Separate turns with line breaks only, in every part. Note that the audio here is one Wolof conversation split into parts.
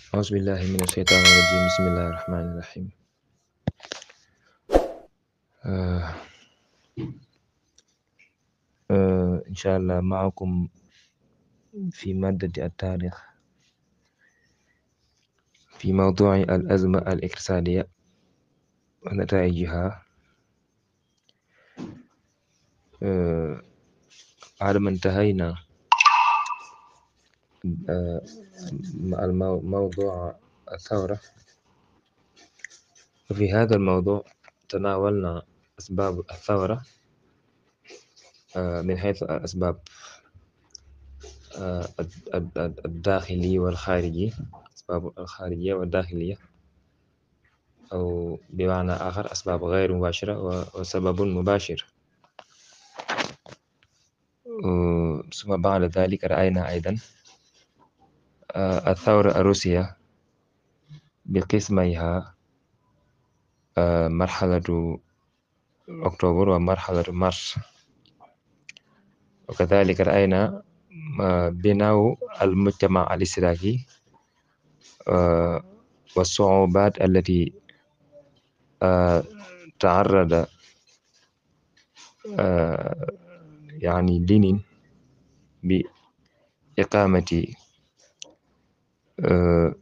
أعوذ بالله من الشيطان الرجيم بسم الله الرحمن الرحيم آه آه إن شاء الله معكم في مادة التاريخ في موضوع الأزمة الاقتصادية ونتائجها آه بعد ما انتهينا آه مع المو- موضوع الثورة وفي هذا الموضوع تناولنا أسباب الثورة آه من حيث الأسباب آه الد- الد- الد- الداخلي والخارجي أسباب الخارجية والداخلية أو بمعنى آخر أسباب غير مباشرة و- وسبب مباشر آه، ثم بعد ذلك رأينا أيضا آه، الثورة الروسية بقسميها آه، مرحلة أكتوبر ومرحلة مارس وكذلك رأينا آه، بناء المجتمع الاشتراكي آه، والصعوبات التي آه، تعرض آه، يعني لينين بإقامة آه،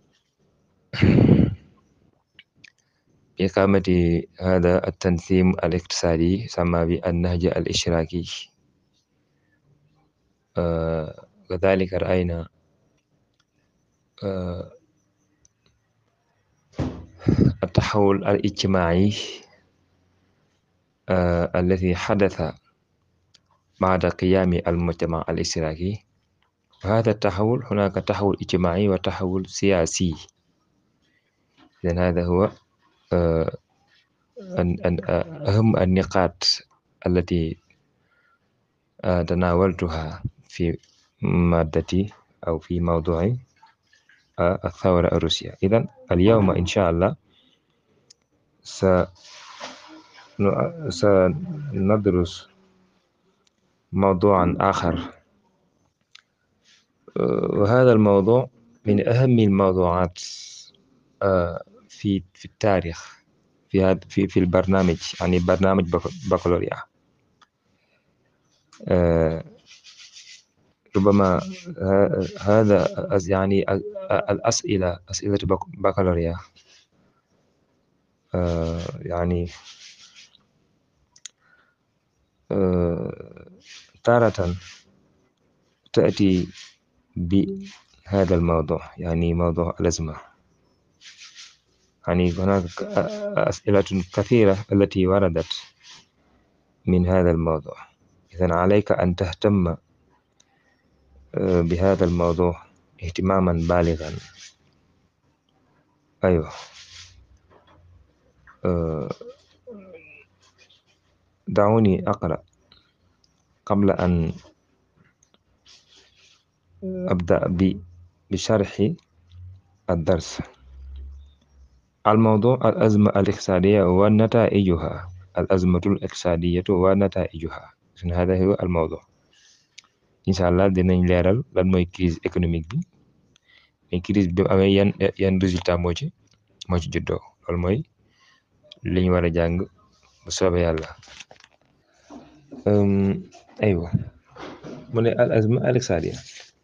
بإقامة هذا التنظيم الاقتصادي يسمى بالنهج الاشتراكي آه، كذلك رأينا آه، التحول الاجتماعي آه، الذي حدث بعد قيام المجتمع الاشتراكي وهذا التحول هناك تحول اجتماعي وتحول سياسي إذن هذا هو آه، أن- أن- أهم النقاط التي آه، تناولتها في مادتي أو في موضوع آه، الثورة الروسية إذن اليوم إن شاء الله س- ن- سندرس موضوعا آخر آه، وهذا الموضوع من أهم الموضوعات آه، في في التاريخ في هذا في في البرنامج يعني برنامج بك- بكالوريا آه، ربما ه- هذا أس- يعني ال- الأسئلة أسئلة بك- بكالوريا آه، يعني آه، تارة تأتي بهذا الموضوع يعني موضوع الأزمة يعني هناك أسئلة كثيرة التي وردت من هذا الموضوع إذن عليك أن تهتم آه، بهذا الموضوع اهتماما بالغا أيوه آه، دعوني أقرأ قبل أن أبدأ ب- بشرح الدرس الموضوع الأزمة الاقتصادية ونتائجها الأزمة الاقتصادية ونتائجها إذن هذا هو الموضوع incha allah dinañ leeral lan mooy crise économique bi mais crise bi mu amee yan yan résultat moo ci moo ci juddoo loolu mooy li ñu war a jàng bu soobee yàlla Hum, aywa mu ne al azma al iqtisadiya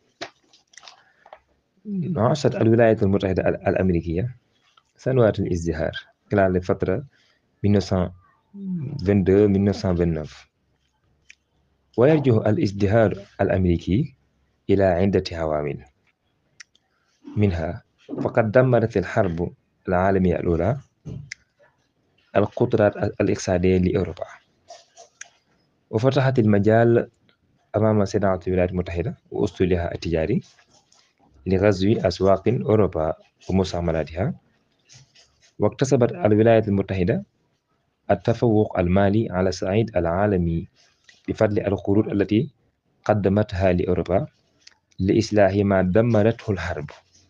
عاشت الولايات المتحدة ال- الأمريكية سنوات الازدهار خلال الفترة 1922-1929 ويرجع الازدهار الأمريكي إلى عدة عوامل منها فقد دمرت الحرب العالمية الأولى القدرات الاقتصادية لأوروبا وفتحت المجال أمام صناعة الولايات المتحدة وأسطولها التجاري لغزو أسواق أوروبا ومستعمراتها واكتسبت الولايات المتحدة التفوق المالي على الصعيد العالمي بفضل القروض التي قدمتها لأوروبا لإصلاح ما دمرته الحرب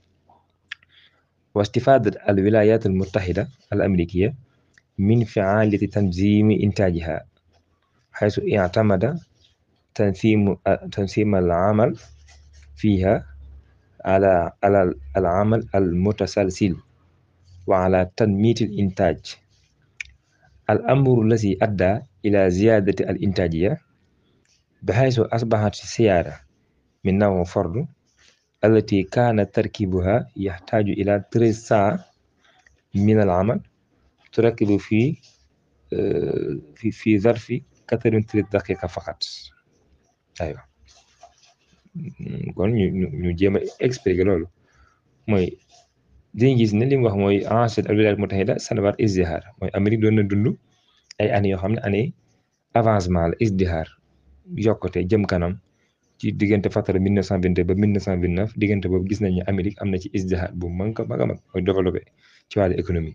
واستفادت الولايات المتحدة الأمريكية من فعالية تنظيم إنتاجها حيث اعتمد تنظيم تنظيم العمل فيها ala ala al amal al mutasalsil wa ala tanmit al intaj al amru lazi adda ila ziyadati al intajiya بحيث أصبحت السيارة من نوع فرد التي كان تركيبها يحتاج إلى 13 ساعة من العمل تركب في في في ظرف 83 دقيقة فقط أيوة kon ñu ñu ñu jéem a expliquer loolu mooy dañuy gis ne li mu wax mooy ensuite al wilayat mutahida sanawaat isdihar mooy Amérique doon na dund ay années yoo xam ne année avancement la isdihar yokkute jëm kanam ci diggante fatara 1922 ba 1929 diggante boobu gis nañ ne Amérique am na ci isdihar bu mag a mag a mag mooy développé ci wàllu économie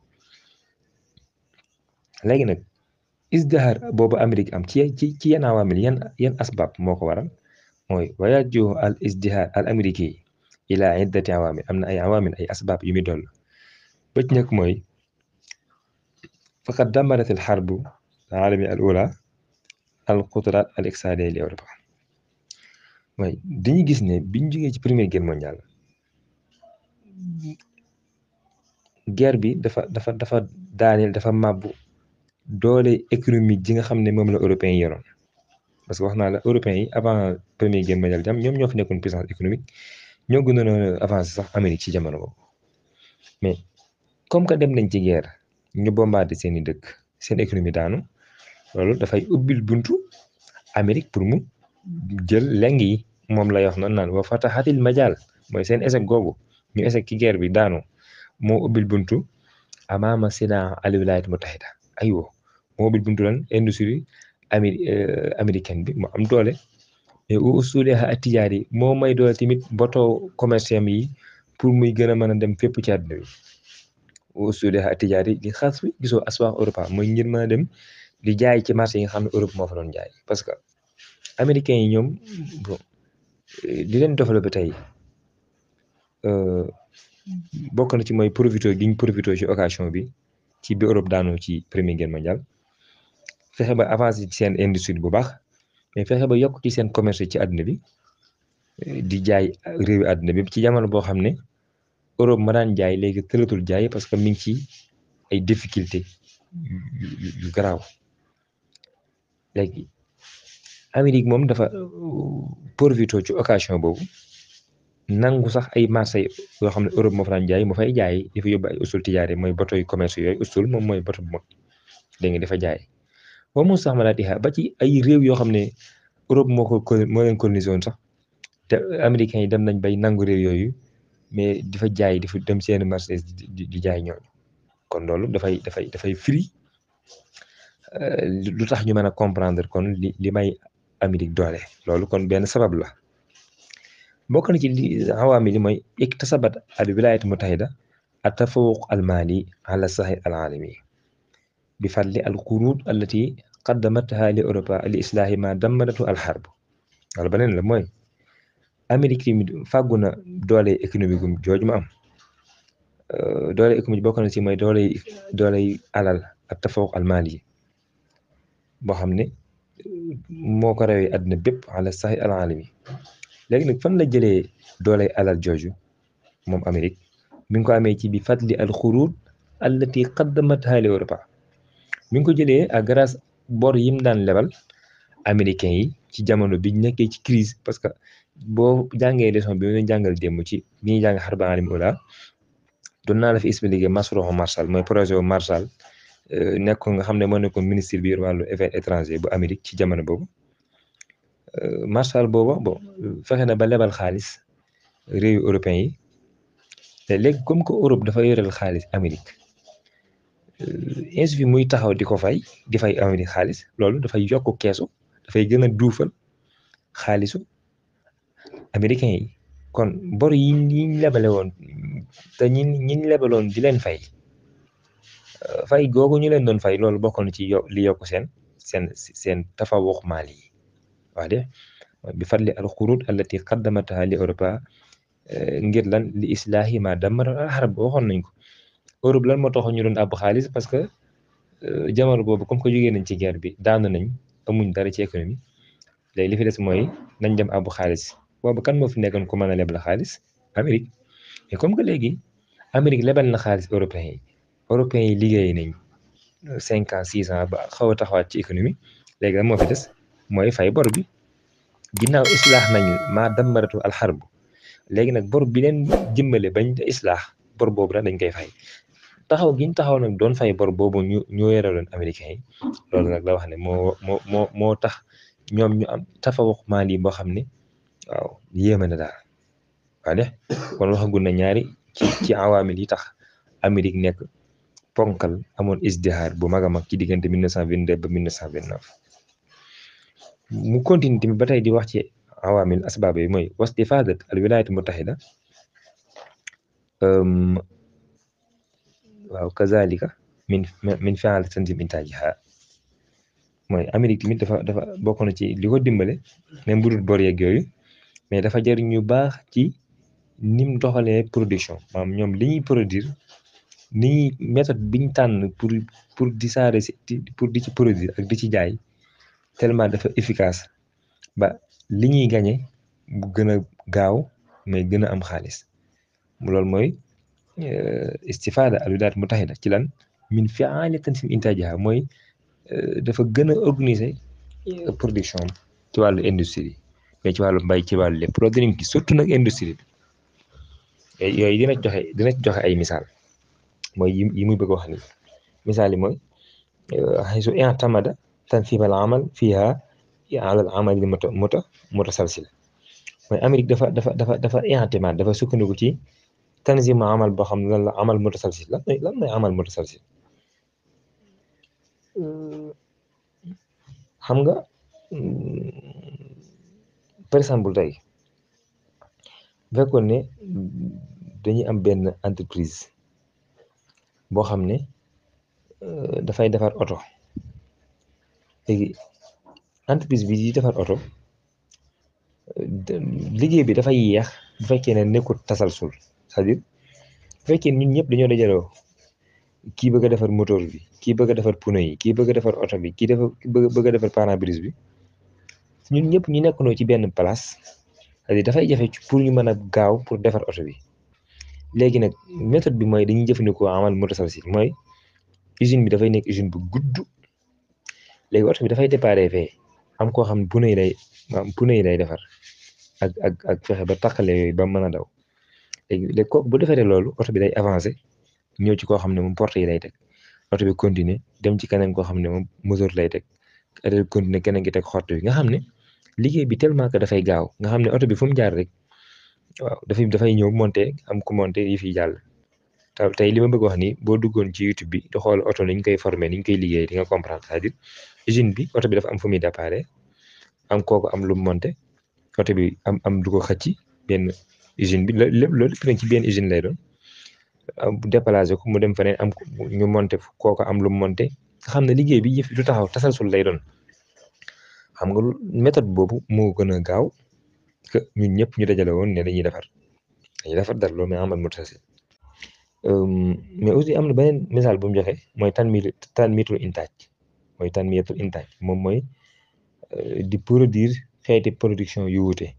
léegi nag isdihar boobu Amérique am ci ci ci yenn awaamil yan yan asbab moo ko waral mooy wayaaju al isdihar al américain ila iddati awaamil am na ay awaamil ay asbab yu muy doll ba ci njëkk mooy faqad damarat al xarbu alami al ula al qudrat al iqtisadiya li Europa mooy dañuy gis ne biñ jógee ci première guerre mondiale guerre bi dafa dafa dafa daaneel dafa màbbu doole économique ji nga xam ne moom la européens yi yoroon parce que wax naa la européens yi avant première guerre mondiale jam ñoom ñoo fi nekkoon puissance économique ñoo gënoon a avancé sax Amérique ci jamono boobu mais comme que dem nañ ci guerre ñu bombardé seeni dëkk seen économie daanu loolu dafay ubbil buntu Amérique pour mu jël leng yi moom lay wax noonu naan wa fatahatil majal mooy seen échec googu ñu échec ci guerre bi daanu moo ubbil buntu amaama sina al wilayat mutahida aywa moo ubbil buntu lan industrie ami américaine bi mu am doole mais u usuleha atijaar yi moo may doole tamit bateau commercial yi pour muy gën a mën a dem fépp ci àdduna bi u usuleha atijaar yi di xas bi gisoo aswaax Europa mooy ngir mën a dem di jaay ci marché yi nga xam ne Europe moo fa doon jaay parce que américains yi ñoom bon di leen développé tey bokk na ci mooy profito gi ñu profito ci occasion bi ci bi Europe daanoo ci première guerre mondiale fexe ba avancé ci seen industrie bu baax mais fexe ba yokk ci seen commerce ci àdduna bi di jaay réewi àdduna bi ci jamono boo xam ne Europe ma daan jaay léegi tëlatul jaay parce que mi ngi ci ay difficulté yu garaaw léegi Amérique moom dafa profito ci occasion boobu nangu sax ay marché yoo xam ne Europe moo fa daan jaay mu fay jaay di fa yóbbu ay usul tijaare mooy bato yu commerce yooyu usul moom mooy bato bu mag dégg nga dafa jaay ba mu sax ma laa ba ci ay réew yoo xam ne Europe moo ko moo leen colonisé woon sax te américains yi dem nañ bay nangu réew yooyu mais di fa jaay di fa dem seen marché di jaay ñooñu kon loolu dafay dafay dafay firi lu tax ñu mën a comprendre kon li li may Amérique doole loolu kon benn sabab la bokk na ci li awaami li mooy iktasabat al wilayat mutahida at tafawuq al mali ala sahil al alami bi fadli al qurud allati qaddamatha li Europa li islaahi ma dammadatu al harb wala beneen la mooy Amérique tamit fàggu na doole économique gum jooju mu am doole économique bokk na ci mooy doole doole alal ak tafawuq al mali boo xam ne moo ko rawee àdduna bépp ala sahil al alami léegi nag fan la jëlee doole alal jooju moom Amérique mi ngi ko amee ci bi fadli al xuruud allati qaddamatha li Europa mi ngi ko jëlee à grâce bor yim daan lebal américains yi ci jamono bi ñu nekkee ci crise parce que boo jàngee leçon bi ñu jàngal démb ci bi ñuy jàng xarba alim ula doon naa la fi expliqué Masroho Marshall mooy projet wu Marshall nekkoon nga xam ne moo nekkoon ministre bi wàllu affaires étrangers bu Amérique ci jamono boobu Marshall booba bon fexe na ba lebal xaalis réewu européens yi te léegi comme que Europe dafa yoreel xaalis Amérique insuffit muy taxaw di ko fay di fay Amérique xaalis loolu dafay yokk keesu dafay gën a duufal xaalisu américains yi kon bor yi ñiñ lebale woon te ñi ñiñ lebaloon di leen fay fay googu ñu leen doon fay loolu bokk na ci yo li yokk seen seen seen tafawuq maali yi wax de bi fadli al xurud allati qaddamataha li Europa ngir lan li islaahi ma dammara al harb waxoon nañ ko Europe lan moo taxoon ñu doon àbb xaalis parce que jamono boobu comme que jógee nañ ci guerre bi daanu nañ amuñ dara ci économie léegi li fi des mooy nañ dem àbb xaalis boobu kan moo fi nekkoon ku mën a leb la xaalis Amérique mais comme que léegi Amérique lebal na xaalis européens yi européens yi liggéey nañ cinq ans six ans ba xaw a taxawaat ci économie léegi lan moo fi des mooy fay bor bi ginnaaw islaax nañu maa dammaratu alxarbu léegi nag bor bi leen jëmmale bañ islaax bor boobu nag dañ koy fay taxaw giñ taxaw nag doon fay bor boobu ñu ñoo yoraloon américains yi loolu nag la wax ne moo moo moo moo tax ñoom ñu am tafawux maali boo xam ne waaw yéeme na daal waa de kon waxagul na ñaari ci ci awaamil yi tax Amérique nekk ponkal amoon isdihaar bu mag a mag ci diggante 1922 ba 1929 mu continue tamit ba tey di wax ci awaamil asbaab yi mooy wastifadat al wilayat mutahida waaw kazalika min min fi'al tanzim intajiha mooy Amérique tamit dafa dafa bokk na ci li ko dimbale même bu dul bor yeeg yooyu mais dafa jëriñ ñu baax ci nim doxalee production maanaam ñoom li ñuy produire ni ñuy méthode biñ tànn pour pour di saare si pour di ci produire ak di ci jaay tellement dafa efficace ba li ñuy gañe bu gën a gaaw mais gën a am xaalis loolu mooy istifada al wilaayat mutahida ci lan min fi'aali tansim intaajiha mooy dafa gën a organiser production ci wàllu industrie mais ci wàllu mbay ci wàllu lépp loolu dinañ ci surtout nag industrie bi yooyu dina joxe dina joxe ay misaal mooy yi muy bëgg wax ni misaal yi mooy xaysu i'tamada tansib al amal fiha ala al amal muta muta mutasalsil mooy Amérique dafa dafa dafa dafa i'timad dafa sukkandiku ci tanzim amal boo xam ne lan la amal mutasalsil lan mooy lan mooy amal mutasalsil xam nga par exemple tey bu fekkoon ne dañuy am benn entreprise boo xam ne dafay defar oto léegi entreprise bi di defar oto liggéey bi dafay yéex bu fekkee ne nekkul tasalsul c'est-à-dire bu fekkee ñun ñëpp dañoo dajaloo kii bëgg a defar moteur bi kii bëgg a defar pneu yi kii bëgg a defar oto bi kii dafa bëgg a defar pare-brise bi ñun ñëpp ñu nekkandoo ci benn place c'est-à-dire dafay jafe pour ñu mën a gaaw pour defar oto bi léegi nag méthode bi mooy dañuy jëfandikoo amal mutasalsil mooy usine bi dafay nekk usine bu gudd léegi oto bi dafay déparé fee am koo xam ne pneu yi lay am pneu yi lay defar ak ak ak fexe ba taqale yooyu ba mën a daw léegi léegi kooku bu defaree loolu oto bi day avancé ñëw ci koo xam ne moom porte yi lay teg oto bi continuer dem ci keneen koo xam ne moom moteur lay teg oto bi continuer keneen ki teg xott bi nga xam ne liggéey bi tellement que dafay gaaw nga xam ne oto bi fu mu jaar rek waaw dafay dafay ñëw monté am ku monté yi fi jàll taw tey li ma bëgg wax ni boo duggoon ci YouTube bi di xool oto ni ñu koy formé ni ñu koy liggéey di nga comprendre c'est-à-dire usine bi oto bi dafa am fu muy déparé am kooku am lu mu monté oto bi am am du ko xëcc benn usine bi lépp loolu lépp nag ci benn usine lay doon bu déplacé ko mu dem feneen am ñu monté kooku am lu mu monté nga xam ne liggéey bi yëf du taxaw tasalsul lay doon xam nga méthode boobu moo gën a gaaw que ñun ñëpp ñu dajale woon ne dañuy defar dañuy defar dara loolu mais amal mutasalsil mais aussi am na beneen misaal bu mu joxe mooy tan mi tan mitul intaaj mooy tan mitul intaaj moom mooy di produire xeeti production yu wuute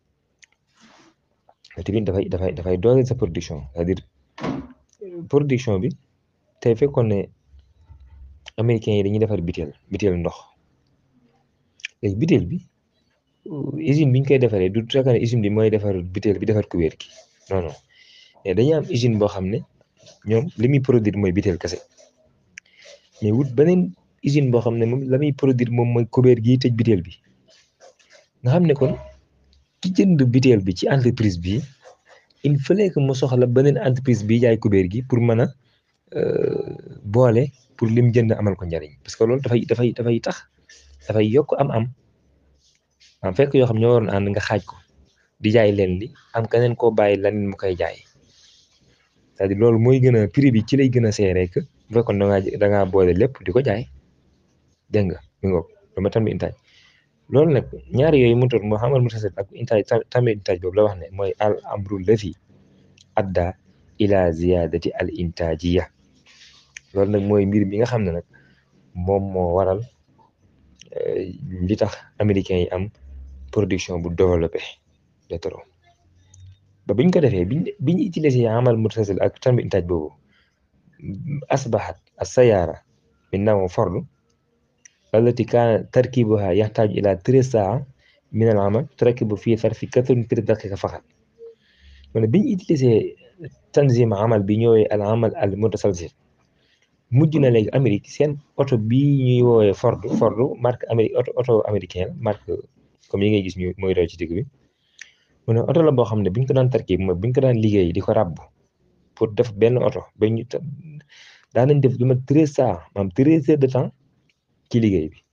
tamit dafay dafay dafay dooleel sa production c'est-à-dire production bi tey fekkoon ne américains yi dañuy defar biteel biteel ndox léegi biteel bi usine bi ñu koy defaree du fekk ne usine bi mooy defar biteel bi defar kubéer gi non non mais dañuy am usine boo xam ne ñoom li muy produire mooy biteel kese mais wut beneen usine boo xam ne moom la muy produire moom mooy kubéer gi tëj biteel bi nga xam ne kon ki jënd biteel bi ci entreprise bi il fallait que mu soxla beneen entreprise bi jaay kubéer gi pour mën a boole pour lim jënd amal ko njariñ parce que loolu dafay dafay dafay tax dafay yokk am-am am fekk yoo xam ñoo waroon ànd nga xaaj ko di jaay leen li am keneen koo bàyyi leneen mu koy jaay c'est-à-dire loolu mooy gën a prix bi ci lay gën a seeree que bu fekkoon da ngaa da ngaa boole lépp di ko jaay dégg nga mi ngoog lu ma tamit intaaj loolu nag ñaari yooyu mu moo xamal mu tasit ak intaaj tamit intaaj boobu la wax ne mooy al amru lafi adda ila ziyadati al intajiya loolu nag mooy mbir bi nga xam ne nag moom moo waral li tax américains yi am production bu développé de trop ba biñ ko defee biñ biñ utilisé amal muttasil ak tamit intaaj boobu asbahat as-sayaara min naw fardu allati kaana tarkibuha yaxtaaju ila treize saa min al amal turakibu fii sarfi quatre-vingt-treize daqiqa faqat mu ne biñ utilisé tanzim amal bi ñëwee al amal al mutasalsil mujj na léegi Amérique seen oto bii ñuy woowee Ford Ford marque Amérique oto oto américain la marque comme yi ngay gis ñu mooy daw ci digg bi mu ne oto la boo xam ne biñ ko daan tarkib mooy biñ ko daan liggéey di ko ràbb pour def benn oto ba ñu daan nañ def lu ma treize saa maanaam treize heures de temps ci liggéey bi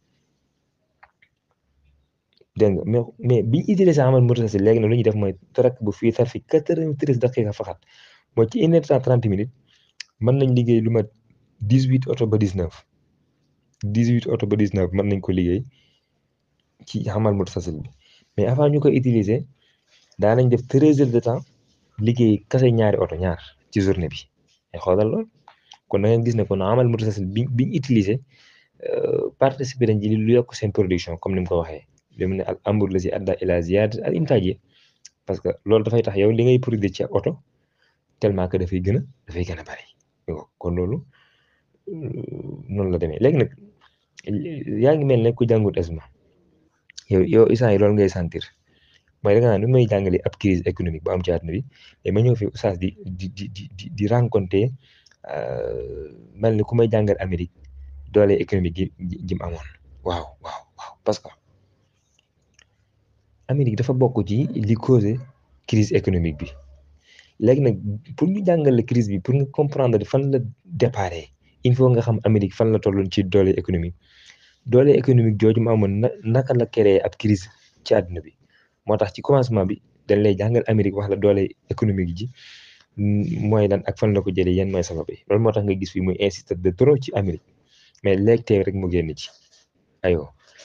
dégg nga mais mais biñ utilisé amal mutasalsil léegi nag lu ñuy def mooy tarak bu fii sarfi quatre-vingt-treize daqiqa faxat mooy ci une heure cent trente minutes mën nañ liggéey lu ma dix huit oto ba dix neuf dix huit oto ba dix neuf mën nañ ko liggéey ci amal mutasalsil bi mais avant ñu koy utiliser daa nañ def treize heures de temps liggéey kase ñaari oto ñaar ci journée bi ay xoolal lool kon da ngeen gis ne kon amal mutasalsil bi biñ utiliser participer nañ ci lu yokk seen production comme ni mu ko waxee li mu ne al amr la si adda ila ziyadat al intaaj parce que loolu dafay tax yow li ngay produire ci oto tellement que dafay gën a dafay gën a bari kon loolu noonu la demee léegi nag yaa ngi mel ne ku jàngut ESMA yow yow isaan yi loolu ngay sentir mooy da nga naan nu may jàngale ab crise économique bu am ci àdduna bi mais ma ñëw fi oustaz di di di di di rencontré mel ni ku may jàngal Amérique doole économique gi ji mu amoon waaw waaw waaw parce que Amérique dafa bokk ci li causé crise économique bi léegi nag pour ñu jàngale crise bi pour nga comprendre fan la déparé il faut nga xam Amérique fan la tolloon ci doole économique doole économique jooju mu amoon na naka la créé ab crise ci àdduna bi moo tax ci commencement bi dañ lay jàngal Amérique wax la doole économique ji mooy lan ak fan la ko jëlee yan mooy sabab yi loolu moo tax nga gis fi muy insister de trop ci Amérique mais léegi tey rek mu génn ci aywa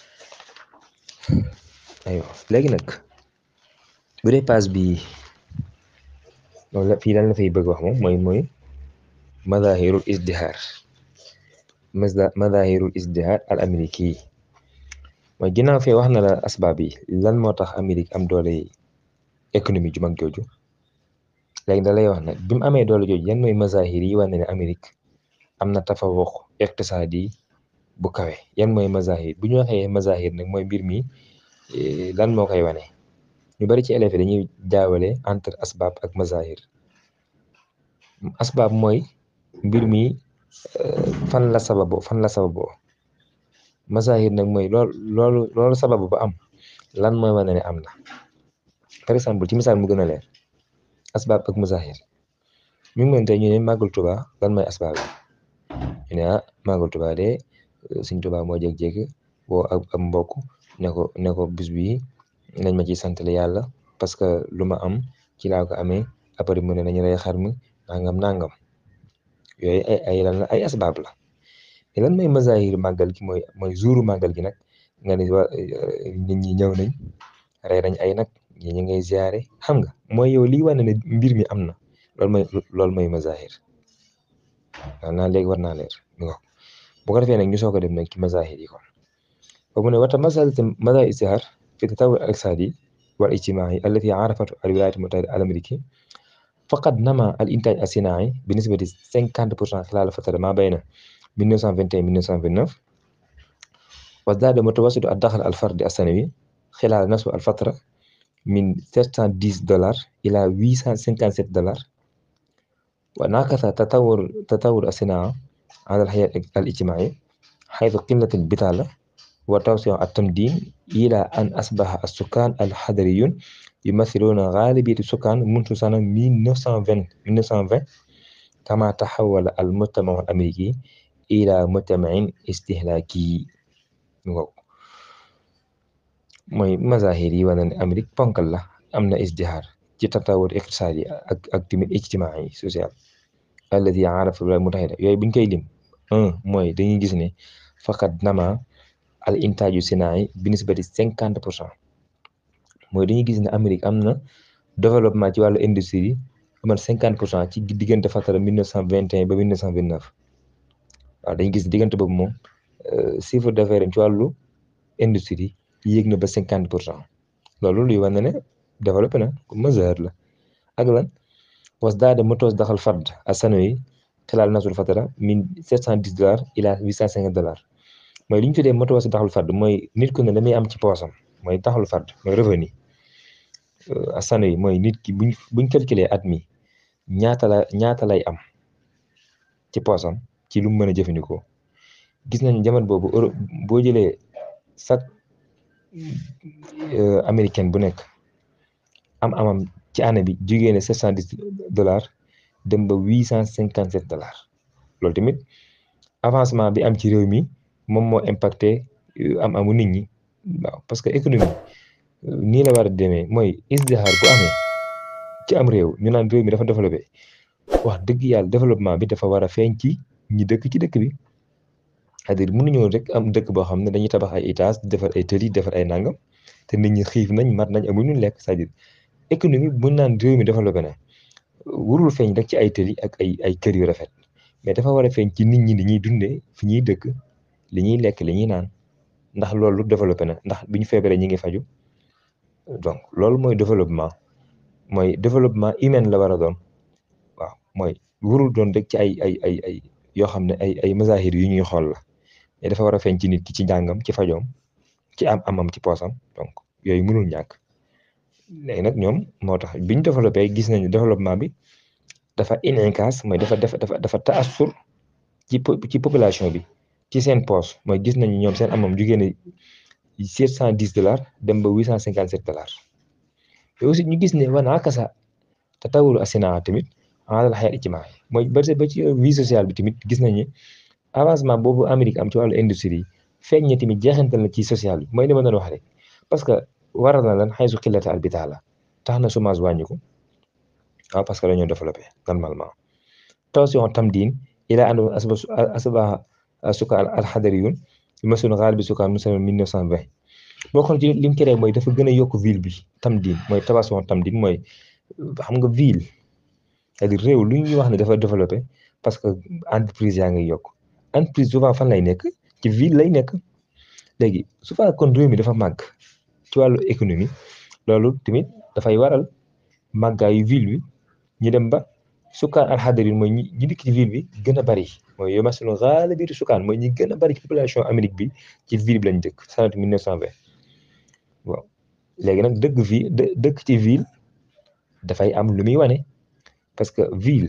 aywa léegi nag bu dee passe bi loolu la fii lan la fay bëgg wax moom mooy mooy madahirul isdihar madahirul isdihar al amérique yi mooy ginnaaw fee wax na la asbaab yi lan moo tax Amérique am doole économie ju mag jooju léegi da lay wax nag bi mu amee doole jooju yan mooy mazahir yi wane ne Amérique am na tafawuq iqtisaadi bu kawe yan mooy mazahir bu ñu waxee mazahir nag mooy mbir mi lan moo koy wane ñu bari ci élèves dañuy jaawale entre asbaab ak mazahir asbaab mooy mbir mi fan la sababoo fan la sababoo mazahir nag mooy loolu loolu loolu sababu ba am lan mooy wane ne am na par exemple ci misaal mu gën a leer asbaab ak mazahir mi ngi mën tey ñu ne màggal Tuba lan mooy asbaab yi ñu ne ah màggal Tuba de suñ Tuba moo jékki-jékki woo ak ab mbokk ne ko ne ko bis bi nañ ma ciy santale yàlla parce que lu ma am ci laa ko amee après mu ne nañu rey xar mi nangam nangam yooyu ay ay lan la ay asbaab la mais lan mooy mazahir màggal gi mooy mooy jouru màggal gi nag nga ne waa nit ñi ñëw nañ rey nañ ay nag ñi ñu ngay ziare xam nga mooy yow lii wane ne mbir mi am na loolu mooy loolu mooy mazahir waaw naa léegi war naa leer bu ko defee nag ñu soog a dem nag ci mazahir yi kon ba mu ne wata masalati mazahir istihar fi tatawur al iqtisadi wal ijtimai allati arafatu al wilayat mutahida al amriki faqad nama al intaj asinai bi nisbati cinquante pour cent xilal fatara ma bayna 1921 1929 وازداد متوسط الدخل الفردي السنوي خلال نفس الفترة من 710 دولار إلى 857 دولار ونعكس تطور تطور الصناعة على الحياة الاجتماعية حيث قلة البطالة وتوسع التمدين إلى أن أصبح السكان الحضريون يمثلون غالبية السكان منذ سنة 1920 1920 كما تحول المجتمع الأمريكي إلى مجتمع استهلاكي waaw mooy mazahir yi wane ne Amérique ponkal la am na isdihar ci tatawur iqtisaadi ak ak tamit ijtimaai social alladi arafa al mutahida yooyu buñ koy lim un mooy dañuy gis ne faqat nama al intaaju sinaai bi nisbati cinquante pour cent mooy dañuy gis ne Amérique am na développement ci wàllu industrie amal cinquante pour cent ci diggante fatara mille neuf cent vingt et un ba mille neuf cent vingt neuf waaw dañuy gis diggante boobu moom chiffre d'affaires ci wàllu industrie yéeg na ba cinquante pour cent loolu luy wane ne développé na comme mesure la ak lan wasdaada mutawazzaxal fard as-sanawi xilaal nasul fatara min 710 dollars ila 850 dollars mooy li ñu tuddee mutawazzaxal fard mooy nit ku ne la muy am ci poosam mooy daxal fard mooy revenu as-sanawi mooy nit ki buñ buñ calculer at mi ñaata la ñaata lay am ci poosam ci lu mu mën a jëfandikoo gis nañ jamono boobu euro boo jëlee chaque américaine bu nekk am amam ci année bi jugee ne 710 dollars dem ba 857 dollars loolu tamit avancement bi am ci réew mi moom moo impacté am amu nit ñi waaw parce que économie nii la war a demee mooy isdixaar bu amee ci am réew ñu naan réew mi dafa développé wax dëgg yàlla développement bi dafa war a feeñ ci ñi dëkk ci dëkk bi c'est-à-dire mënuñoo rek am dëkk boo xam ne dañuy tabax ay étage defar ay tëli defar ay nangam te nit ñi xiif nañ mat nañ amuñu lekk c'est-à-dire économie bu naan réew mi développé na warul feeñ rek ci ay tëli ak ay ay kër yu rafet mais dafa war a feeñ ci nit ñi li ñuy dundee fi ñuy dëkk li ñuy lekk li ñuy naan ndax loolu développé na ndax bi ñu feebaree ñi ngi faju donc loolu mooy développement mooy développement humain la war a doon waaw mooy warul doon rek ci ay ay ay ay yoo xam ne ay ay mazahir yu ñuy xool la mais dafa war a feeñ ci nit ki ci njàngam ci fajoom ci am amam ci poosam donc yooyu mënul ñàkk léegi nag ñoom moo tax biñ développé gis nañu développement bi dafa inikaas mooy dafa dafa dafa dafa taassur ci ci population bi ci seen poos mooy gis nañu ñoom seen amam jugee ne sept cent dix dollars dem ba huit cent cinquante sept dollars te aussi ñu gis ne wana akasa te tawulu asina tamit alal xayal ijtimaai mooy ba ba ci vie sociale bi tamit gis nañu avancement boobu Amérique am ci wàllu industrie feeñ na tamit jeexantal na ci social bi mooy li ma doon wax rek parce que waral na lan xay su xillata al bitaala tax na chômage wàññiku waaw parce que dañoo développé normalement tension tamdiin ila an asba suka al xadariyun masul xaal bi suka musalman 1920 boo xool ci li mu créé mooy dafa gën a yokk ville bi tamdiin mooy tension tamdiin mooy xam nga ville c'est-à-dire réew lu ñuy wax ne dafa développé parce que entreprise yaa ngi yokk entreprise souvent fan lay nekk ci ville lay nekk léegi souvent kon réew mi dafa màgg ci wàllu économie loolu tamit dafay waral màggaayu ville bi ñu dem ba sukkaan alxadarin mooy ñi ñi dikk ci ville bi gën a bari mooy yow masalu xaala biiru sukkaan mooy ñi gën a bari ci population Amérique bi ci ville bi lañ dëkk sanat 1920 waaw léegi nag dëkk ville dëkk ci ville dafay am lu muy wane parce que ville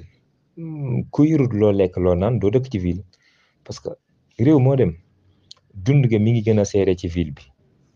ku yurut loo lekk loo naan doo dëkk ci ville parce que réew moo dem dund ga mi ngi gën a seere ci ville bi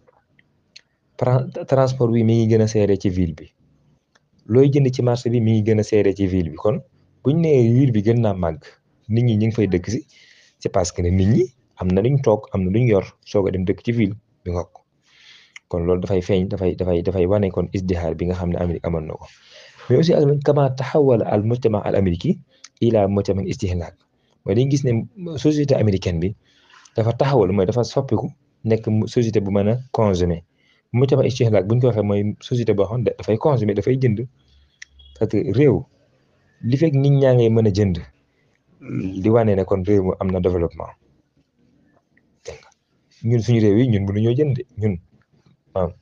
transport bi mi ngi gën a seere ci ville bi looy jënd ci marché bi mi ngi gën a seere ci ville bi kon buñ nee ville bi gën naa màgg nit ñi ñu ngi fay dëkk si c'est parce que ne nit ñi am na luñ toog am na luñ yor soog a dem dëkk ci ville bi nga ko kon loolu dafay feeñ dafay dafay dafay wane kon isdihaar bi nga xam ne Amérique amoon na ko mais aussi ak kama taxawala al mujtama al américain ila mujtama istihlaak mooy dañu gis ne société américaine bi dafa taxawal mooy dafa soppiku nekk société bu mën a consommer mujtama istihlaak bu ñu ko waxee mooy société boo xam ne dafay consommer dafay jënd parce que réew li fekk nit ñaa ngay mën a jënd di wane ne kon réew mu am na développement dégg nga ñun suñu réew yi ñun mënuñoo jënd ñun maam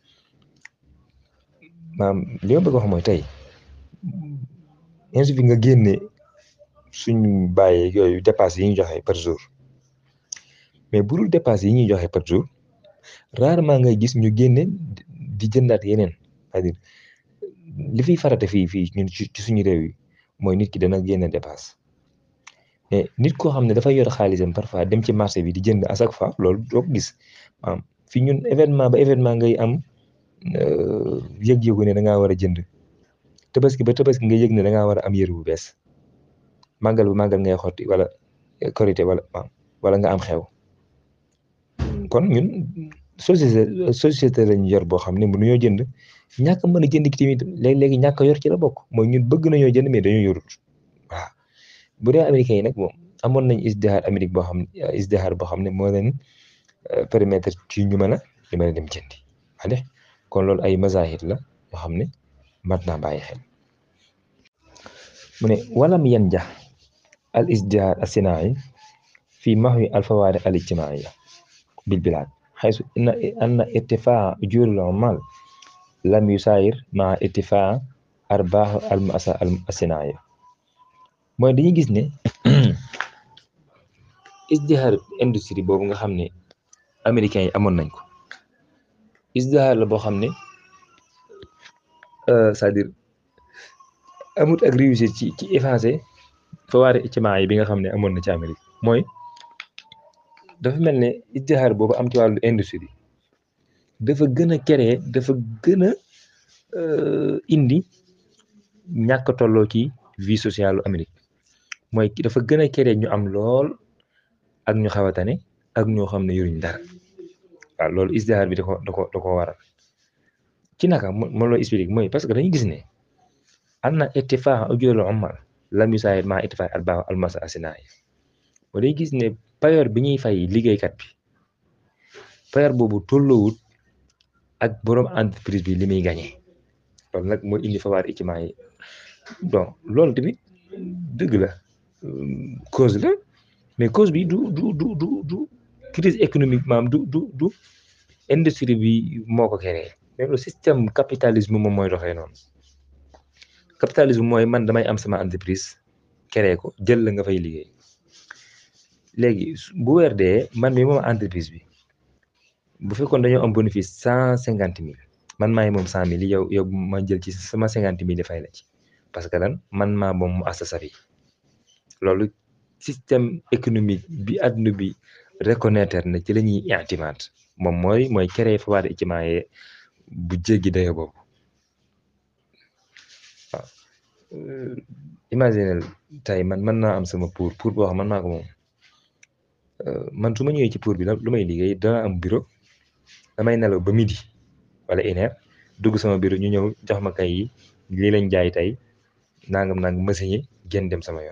maam li ma bëgg wax mooy tey insu fi nga génne suñu bàyyee yooyu dépasse yi ñu joxe par jour mais bu dul dépasse yi ñuy joxe par jour rarement ngay gis ñu génne di jëndaat yeneen c'est-à-dire li fiy farate fii fii ñun ci suñu réew yi mooy nit ki dana génne dépasse mais nit koo xam ne dafay yor xaalisam parfois dem ci marché bi di jënd à chaque fois loolu doo ko gis maanaam fii ñun événement ba événement ngay am yëg-yëgu ne da ngaa war a jënd tabaski ba tabaski nga yëg ne da ngaa war a am yëre bu bees màggal bu màggal ngay xotti wala korité wala wala nga am xew kon ñun société société lañ yor boo xam ne mënuñoo jënd ñàkk mën a jënd ki tamit léegi-léegi ñàkk yor ci la bokk mooy ñun bëgg nañoo jënd mais dañoo yorut waaw bu dee américains yi nag moom amoon nañ isdihaar Amérique boo xam isdihaar boo xam ne moo leen permettre ci ñu mën a ñu mën a dem jëndi wale kon loolu ay mazahir la yoo xam ne mat naa bàyyi xel mu ne walam yan ja al isdihaar asinaai fi mahwi al fawaariq al ijtimaaiya bil bilaad xaysu anna irtifaa ujuril ummal lam yusaayir maa irtifaa arbaaxu al asa al asinaaya mooy dañuy gis ne isdihaar industrie boobu nga xam ne américains yi amoon nañ ko isdihaar la boo xam ne c'est-à-dire amut ak réussite ci ci effacé fawaari ictimaa yi bi nga xam ne amoon na ci Amérique mooy dafa mel ne isdihaar boobu am ci wàllu industrie dafa gën a créer dafa gën a indi ñàkk tolloo ci vie sociale Amérique mooy dafa gën a créer ñu am lool ak ñu xaw a tane ak ñoo xam ne yoruñ dara waaw loolu isdihaar bi da ko da ko da ko waral ci naka mo loo explique mooy parce que dañuy gis ne am na ittifaax ujurul ummal lam yusaayid maa ittifaax arbaax almasa asinaay moo day gis ne payoor bi ñuy fay liggéeykat bi payoor boobu tolloowut ak borom entreprise bi li muy gagné loolu nag mooy indi fawaar iciment yi donc loolu tamit dëgg la cause la mais cause bi du du du du du crise économique maam du du du industrie bi moo ko créé mais le système capitalisme moom mooy doxee noonu capitalisme mooy man damay am sama entreprise créé ko jël la nga fay liggéey léegi bu weer dee man mi moom entreprise bi bu fekkoon dañoo am bénéfice cent cinquante mille man maay moom cent mille yow yow ma jël ci sama cinquante mille fay la ci parce que lan man maa moom mu assa safi loolu système économique bi adduna bi reconnaître na ci la ñuy intimaat moom mooy mooy créé fawaar iciment yee bu jéggi dayo boobu waaw imaginel tey man mën naa am sama pour pour boo xam man maa ko moom man su ma ñëwee ci pour bi lu may liggéey dana am bureau damay nelaw ba midi wala une heure dugg sama bureau ñu ñëw jox ma kay yi lii lañ jaay tey nangam nangam machine yi génn dem sama yoon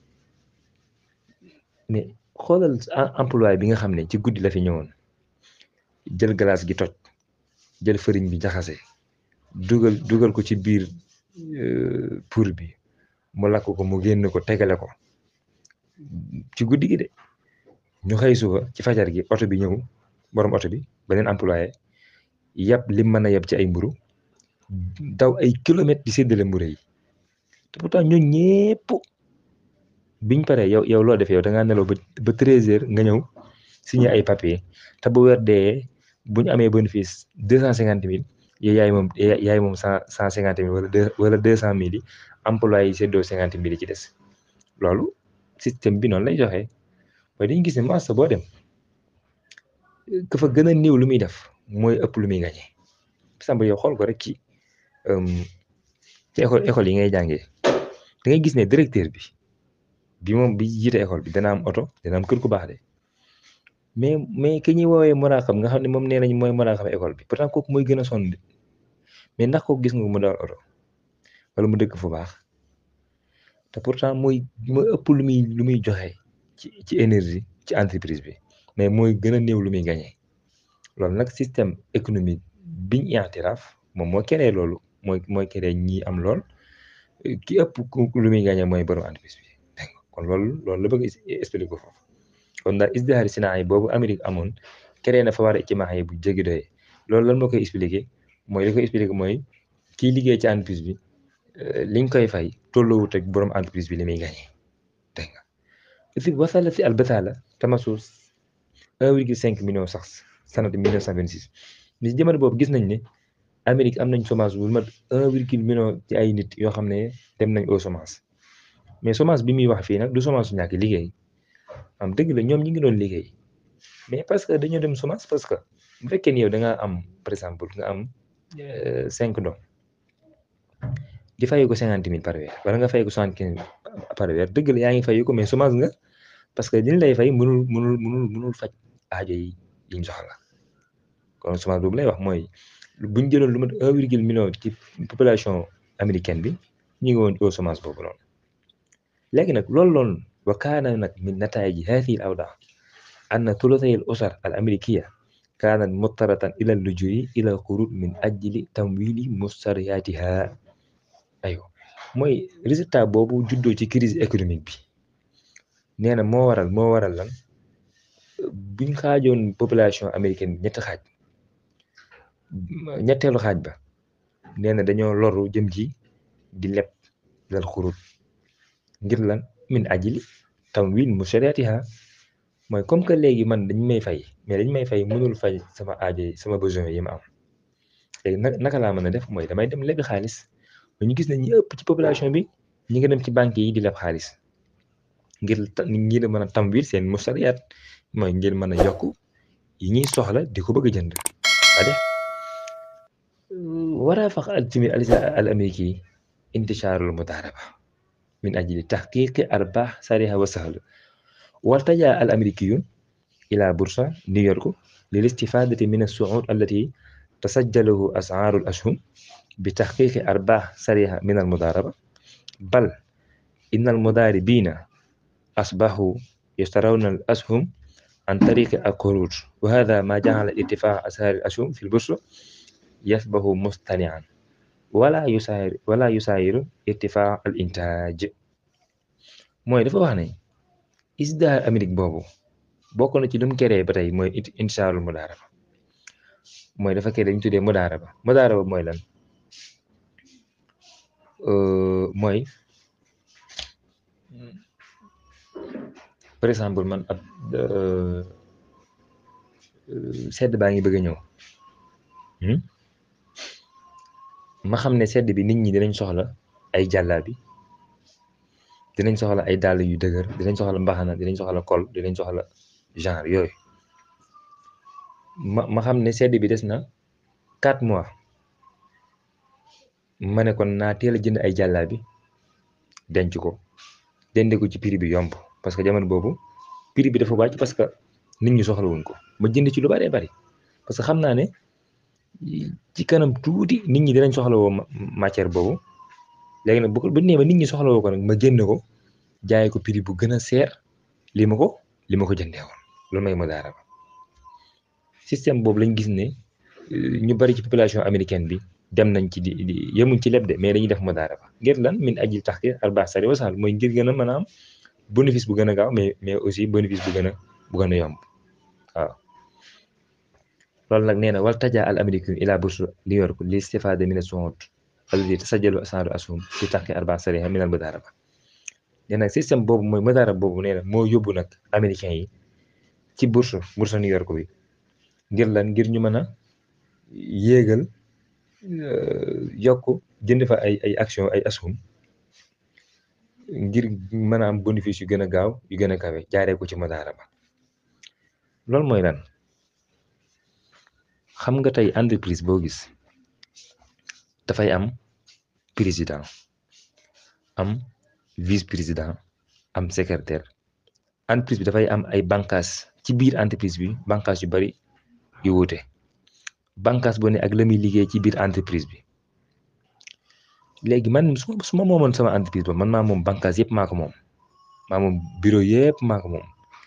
mais xoolal employé bi nga xam ne ci guddi la fi ñëwoon jël glace gi toj jël fëriñ bi jaxase dugal dugal ko ci biir pour bi mu lakk ko mu génn ko tegale ko ci guddi gi de ñu xëy suba ci fajar gi oto bi ñëw borom oto bi beneen employé yàpp lim mën a yab ci ay mburu daw ay kilomètres di séddale mburu yi te pourtant ñooñ ñépp biñ paree yow yow loo def yow da ngaa nelaw ba ba treize heures nga ñëw signé ay papier te bu weer dee bu ñu amee bénéfice deux cent cinquante mille yow yaay moom yaay moom cent cent cinquante mille wala deux wala deux cent mille yi employé yi séddoo cinquante mille yi ci des loolu système bi noonu lay joxe waaye dañu gis ne marché boo dem ka fa gën a néew lu muy def mooy ëpp lu muy gagné exemple yow xool ko rek ci ci école école yi ngay jàngee da ngay gis ne directeur bi bi moom bi jiite école bi dana am oto dana am kër ku baax de mais mais ki ñuy woowee muraaxam nga xam ne moom nee nañ mooy muraaxam école bi pourtant kooku mooy gën a sonn mais ndax kooku gis nga mu dawal oto wala mu dëkk fu baax te pourtant mooy mooy ëpp lu muy lu muy joxe ci ci énergie ci entreprise bi mais mooy gën a néew lu muy gagné loolu nag système économique biñ i'tiraaf moom moo créé loolu mooy mooy créé ñi am lool ki ëpp lu muy gagné mooy borom entreprise bi dégg nga kon loolu loolu la bëgg expliquer ko foofu kon daal isdihaari sinaa yi boobu Amérique amoon créé na fa war a ci maax yi bu jéggi doyee loolu lan moo koy expliquer mooy li koy expliquer mooy kii liggéey ci entreprise bi liñ koy fay tolloowut ak borom entreprise bi li muy gagné dégg nga fi wasala si albasala tamasus 1,5 million sax sanat 1926 mais jamono boobu gis nañ ne Amérique am nañ chômage bu mat 1, million ci ay nit yoo xam ne dem nañ au chômage mais chômage bi muy wax fii nag du chômage su ñàkk liggéey am dëgg la ñoom ñi ngi doon liggéey mais parce que dañoo dem chômage parce que bu fekkee ni yow da nga am par exemple nga am cinq doom di fay ko cinquante mille par weer wala nga fay ko soixante quinze par weer dëgg la yaa ngi fay ko mais chômage nga parce que li lay fay mënul mënul mënul mënul faj aajo yi yiñ soxla kon chômage boobu lay wax mooy buñ jëloon lu mat un virgule million ci population américaine bi ñu ngi woon au chômage boobu noonu léegi nag loolu loolu wa kaana nag min nataaji haadihi al awdaa anna thuluthay al usar al amrikiya kaanat muttaratan ila lujui ila qurud min ajli tamwili mustariyatiha ayo mooy résultat boobu juddoo ci crise économique bi nee na moo waral moo waral lan buñ xaajoon population américaine bi ñetti xaaj ñetteelu xaaj ba nee na dañoo loru jëm ci di leb lal xurut ngir lan min ajili tamwin mushariyatiha mooy comme que léegi man dañ may fay mais dañ may fay mënul fay sama aajo yi sama besoin yi ma am léegi nag naka laa mën a def mooy damay dem lebi xaalis ñu gis ne ñi ëpp ci population bi ñi nga dem ci banque yi di leb xaalis ngir ngir mën a tamwil seen mustariyat mooy ngir mën a yokk yi ñuy soxla di ko bëgg a jënd ade waraa fax al tamit al amriki intisharul mudaraba min ajli tahqiqi arbah sariha wa sahl والتجا الأمريكيون إلى بورصة نيويورك للاستفادة من الصعود التي تسجله أسعار الأسهم بتحقيق أرباح سريعة من المضاربة بل إن المضاربين أصبحوا يشترون الأسهم عن طريق القروض وهذا ما جعل ارتفاع أسعار الأسهم في البورصة يصبح مصطنعا ولا يساير ولا يساير ارتفاع الإنتاج mooy dafa wax ne ISDA Amérique boobu bokk na ci lu mu créé ba tey mooy intishaarul mudaaraba mooy dafa créé dañu tuddee mudaaraba mudaaraba mooy lan mooy par exemple man ab sedd baa ngi bëgg a ñëw ma xam ne sedd bi nit ñi dinañ soxla ay jàllaabi dinañ soxla ay dàll yu dëgër dinañ soxla mbaxana dinañ soxla kol dinañ soxla genre yooyu ma ma xam ne sedd bi des na quatre mois ma ne kon naa teel a jënd ay jàllaa bi denc ko dende ko ci prix bi yomb parce que jamono boobu prix bi dafa wàcc parce que nit ñi soxla wuñ ko ma jënd ci lu bëree bëri parce que xam naa ne ci kanam tuuti nit ñi dinañ soxla woo matière boobu léegi nag bu bu nee ba nit ñi soxla woo ko nag ma jënd ko jaay ko prix bu gën a seer li ma ko li ma ko jëndee woon loolu mooy mudaaraba système boobu lañ gis ne ñu bari ci population américaine bi dem nañ ci di di yemuñ ci leb de mais dañuy def mudaaraba ngir lan min ajil tax ki arbaax sari wasal mooy ngir gën a mën a am bénéfice bu gën a gaaw mais mais aussi bénéfice bu gën a bu gën a yomb waaw loolu nag nee na wal taja al américain ila bourse New York li istifade min as-su'ud allati tasajjalu as'aru ashum fi tahqiq arbaax sariha min al mudaaraba nee nag système boobu mooy mudaaraba boobu nee na moo yóbbu nag américain yi ci bourse bourse New York bi ngir lan ngir ñu mën a yéegal yokk jënd fa ay ay action ay asum ngir mën a am bénéfice yu gën a gaaw yu gën a kawe jaaree ko ci mudaaraba loolu mooy lan xam nga tey entreprise boo gis dafay am président am vice président am secrétaire entreprise bi dafay am ay bànqaas ci biir entreprise bi bànqaas yu bari yu wuute bànqaas bu ne ak la muy liggéey ci biir entreprise bi léegi man su ma su ma moomoon sama entreprise ba man maa moom bànqaas yëpp maa ko moom maa moom bureau yëpp maa ko moom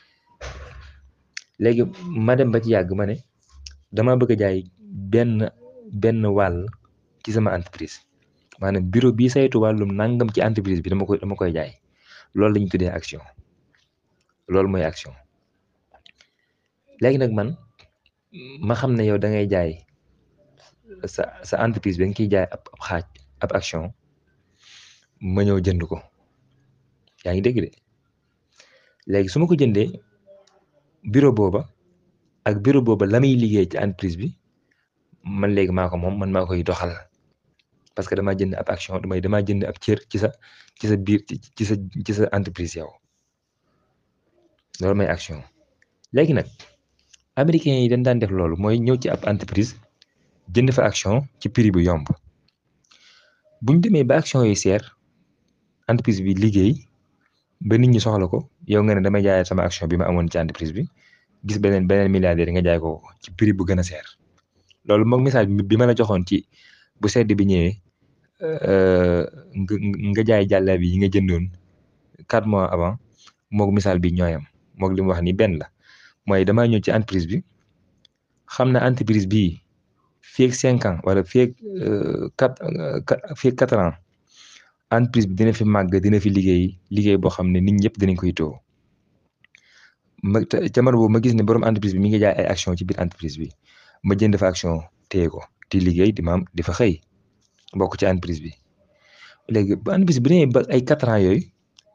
léegi ma dem ba ci yàgg ma ne dama bëgg a jaay benn benn wàll ci sama entreprise maanaam bureau bii saytu wàllum nangam ci entreprise bi dama koy dama koy jaay loolu la ñu tuddee action loolu mooy action léegi nag man ma xam ne yow da ngay jaay sa sa entreprise bi nga kiy jaay ab xaaj ab action ma ñëw jënd ko yaa ngi dégg de léegi su ma ko jëndee bureau booba ak bureau booba la muy liggéey ci entreprise bi man léegi maa ko moom man maa koy doxal parce que damaa jënd ab action damay damaa jënd ab cër ci sa ci sa biir ci sa ci sa entreprise yow loolu mooy action léegi nag américains yi dañ daan def loolu mooy ñëw ci ab entreprise jënd fa action ci prix bu yomb buñ demee ba action yi seer entreprise bi liggéey ba nit ñi soxla ko yow nga ne damay jaayee sama action bi ma amoon ci entreprise bi gis beneen beneen milliardaire nga jaay ko ci prix bu gën a seer loolu moom message bi ma la joxoon ci bu sedd bi ñëwee nga nga jaay jàlla bi yi nga jëndoon quatre mois avant moog misaal bi ñooyam moog li mu wax ni benn la mooy damaa ñëw ci entreprise bi xam na entreprise bii fii ak cinq ans wala fii ak quatre fii ak quatre ans entreprise bi dina fi màgg dina fi liggéey liggéey boo xam ne nit ñëpp dinañ koy too ma jamono boobu ma gis ne borom entreprise bi mi ngi jaay ay action ci biir entreprise bi ma jënd fa action téye ko di liggéey di maam di fa xëy bokk ci entreprise bi léegi ba entreprise bi demee ba ay quatre ans yooyu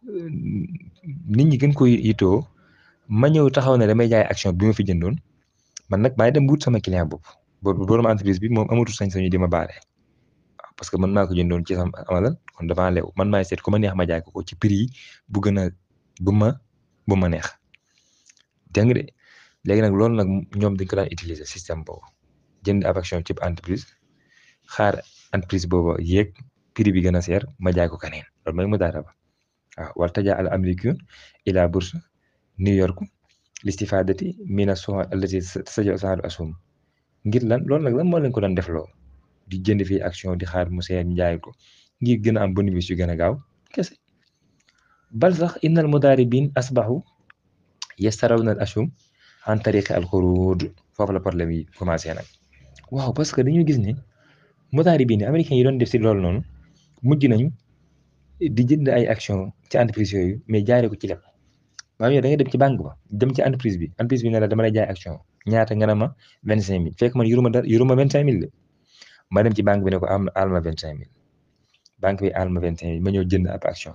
nit ñi gën koy yittoo ma ñëw taxaw ne damay jaay action bi ma fi jëndoon man nag maay dem wut sama client bopp boobu borom entreprise bi moom amatul sañ-sañu di ma baale waaw parce que man maa ko jëndoon ci sama amalal kon dafa leew man maay seet ku ma neex ma jaay ko ko ci prix yi bu gën a bu ma bu ma neex dégg nga de léegi nag loolu nag ñoom dañ ko daan utiliser système boobu jënd ab action ci entreprise xaar entreprise boobu yéeg prix bi gën a seer ma jaay ko keneen loolu mooy mu daara ba waaw wal tajaa al amrikun ila bourse New York listifadati mina suha allati tasaja saadu asum ngir lan loolu nag lan moo leen ko doon def loo di jënd fii action di xaar mu seer ñu jaay ko ngir gën a am bénéfice yu gën a gaaw kese bal sax innal mudaribin asbahu yastarawna al asum en tariqi al xurud foofu la problème yi commencé nag waaw parce que dañu gis ne mudaribin américains yi doon def si loolu noonu mujj nañu di jënd ay action ci entreprise yooyu mais jaaree ko ci lépp maanaam yow da nga dem ci banque ba dem ci entreprise bi entreprise bi ne la dama lay jaay action ñaata nga ne ma vingt cinq mille fekk man yoruma dara yoruma vingt cinq mille de ma dem ci banque bi ne ko am aal ma vingt cinq mille banque bi aal ma vingt cinq mille ma ñëw jënd ab action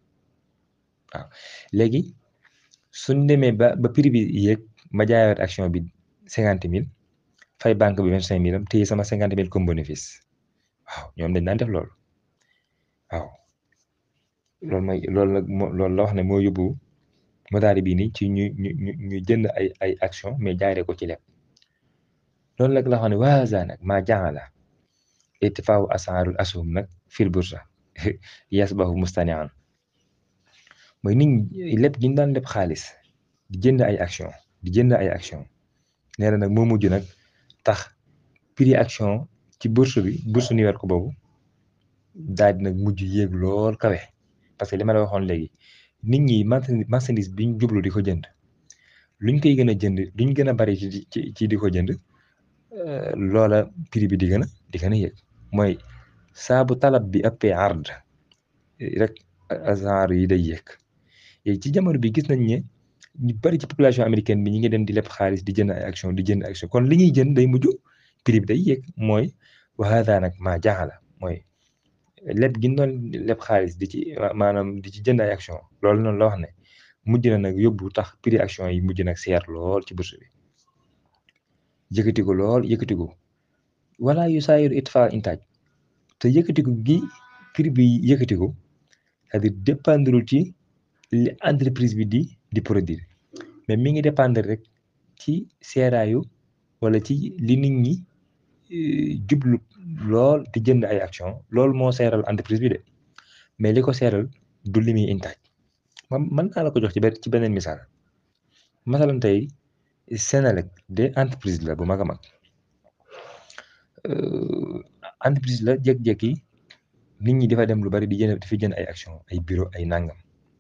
waaw léegi suñ demee ba ba prix bi yéeg ma jaayaat action bi cinquante mille fay banque bi vingt cinq mille am téye sama cinquante mille comme bénéfice waaw ñoom dañ daan def loolu waaw loolu mooy loolu nag moo loolu la wax ne moo yóbbu modaari bii nii ci ñu ñu ñu ñu jënd ay ay action mais jaaree ko ci lépp loolu nag la wax ne waaza nag maa jaala ittifaawu asaarul asum nag fil bursa yasbahu mustanian mooy nit ñi lépp ñu daan lépp xaalis di jënd ay action di jënd ay action nee na nag moo mujj nag tax prix action ci bourse bi bourse New York boobu daal di nag mujj yéeg lool kawe parce que li ma la waxoon léegi nit ñi marchandise bi ñu jublu di ko jënd luñ koy gën a jënd luñ gën a bari ci ci ci di ko jënd loola prix bi di gën a di gën a yéeg mooy saabu talab bi ëppee ard rek genre yi day yéeg ci jamono bi gis nañ ne ñu bari ci population américaine bi ñi ngi dem di leb xaalis di jënd ay action di jënd action kon li ñuy jënd day mujj prix bi day yéeg mooy wa hada nag maa jaaxala mooy leb gi doon leb xaalis di ci maanaam di ci jënd ay action loolu noonu la wax ne mujj na nag yóbbu tax prix action yi mujj nag seer lool ci bourse bi yëkkatiku lool yëkkatiku wala yu saayiru itfa intaaj te yëkkatiku gi prix bi yëkkatiku c'est-à-dire dépendre ci li entreprise bi di di produire mais mi ngi dépendre rek ci seeraayu wala ci li nit ñi jublu lool di jënd ay action loolu moo seeral entreprise bi de mais li ko seeral du li muy intaaj man mën naa la ko jox ci benn ci beneen misaal masalan tey Senelec de entreprise la bu mag a mag entreprise la jékki-jékki nit ñi dafa dem lu bari di jënd di fi jënd ay action ay bureau ay nangam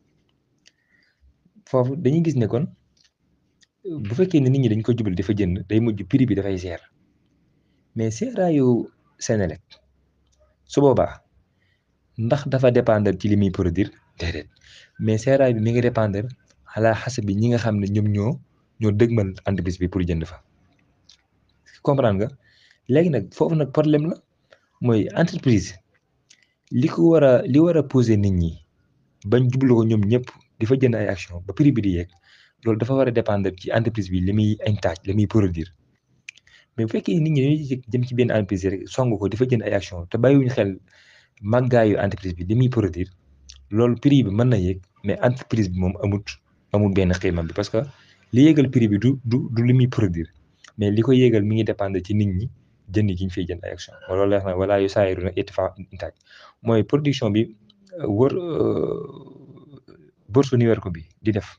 foofu dañuy gis ne kon bu fekkee ne nit ñi dañ ko jubal dafa jënd day mujj prix bi dafay seer mais seeraayu Senelec su boobaa ndax dafa dépendre ci li muy produire déedéet mais seeraay bi mi ngi dépendre ala xasa bi ñi nga xam ne ñoom ñoo ñoo dëgmal entreprise bi pour jënd fa comprendre nga léegi nag foofu nag problème la mooy entreprise li ko war a li war a poser nit ñi bañ jublu ko ñoom ñëpp di fa jënd ay action ba prix bi di yeeg loolu dafa war a dépendre ci entreprise bi li muy intaaj li muy produire mais bu fekkee nit ñi dañuy jëm ci benn entreprise rek song ko di fa jënd ay action te bàyyiwuñu xel màggaayu entreprise bi li muy produire loolu prix bi mën na yéeg mais entreprise bi moom amut amul benn xiimam bi parce que li yéegal prix bi du du du li muy produire mais li ko yéegal mi ngi dépendre ci nit ñi jënd gi ñu fiy jënd ay action loolu la wax wala yu saayiru nag ittifa intaaj mooy production bi wër bourse New York bi di def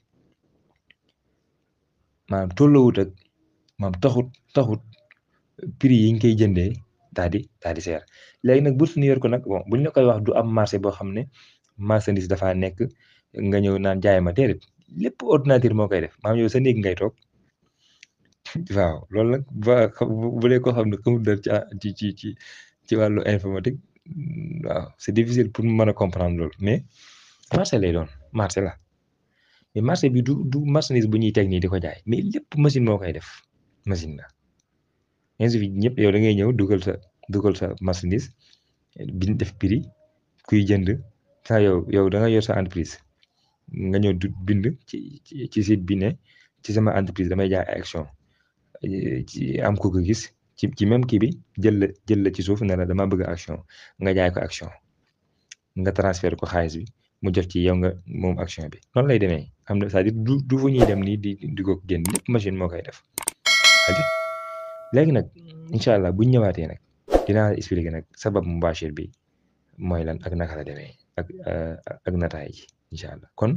maanaam tolloowut ak maanaam taxut taxut prix yi ñu koy jëndee daal di daal di seer léegi nag bourse New York nag bon bu ñu la koy wax du am marché boo xam ne marchandise dafaa nekk nga ñëw naan jaay ma déedéet lépp ordinateur moo koy def maanaam yow sa néeg ngay toog waaw loolu nag ba bu dee koo xam ne xamul dara ci ci ci ci wàllu informatique waaw c'est difficile pour mu mën a comprendre loolu mais marché lay doon marché la mais marché bi du du marchandise bu ñuy teg nii di ko jaay mais lépp machine moo koy def machine la ainsi ñëpp yow da ngay ñëw dugal sa dugal sa marchandise bi def prix kuy jënd saa yow yow da nga yor sa entreprise nga ñëw du bind ci ci site bi ne ci sama entreprise damay jaay ay action ci am ku ko gis ci ci même kii bi jël la jël la ci suuf ne la dama bëgg action nga jaay ko action nga transfert ko xaalis bi mu jot ci yow nga moom action bi noonu lay demee am na c'est-à-dire du du fu ñuy dem nii di di ko génn lépp machine moo koy def léegi nag incha allah buñ ñëwaatee nag dinaa expliquer nag sabab mubashir bi mooy lan ak naka la demee ak ak nataay ji incha allah kon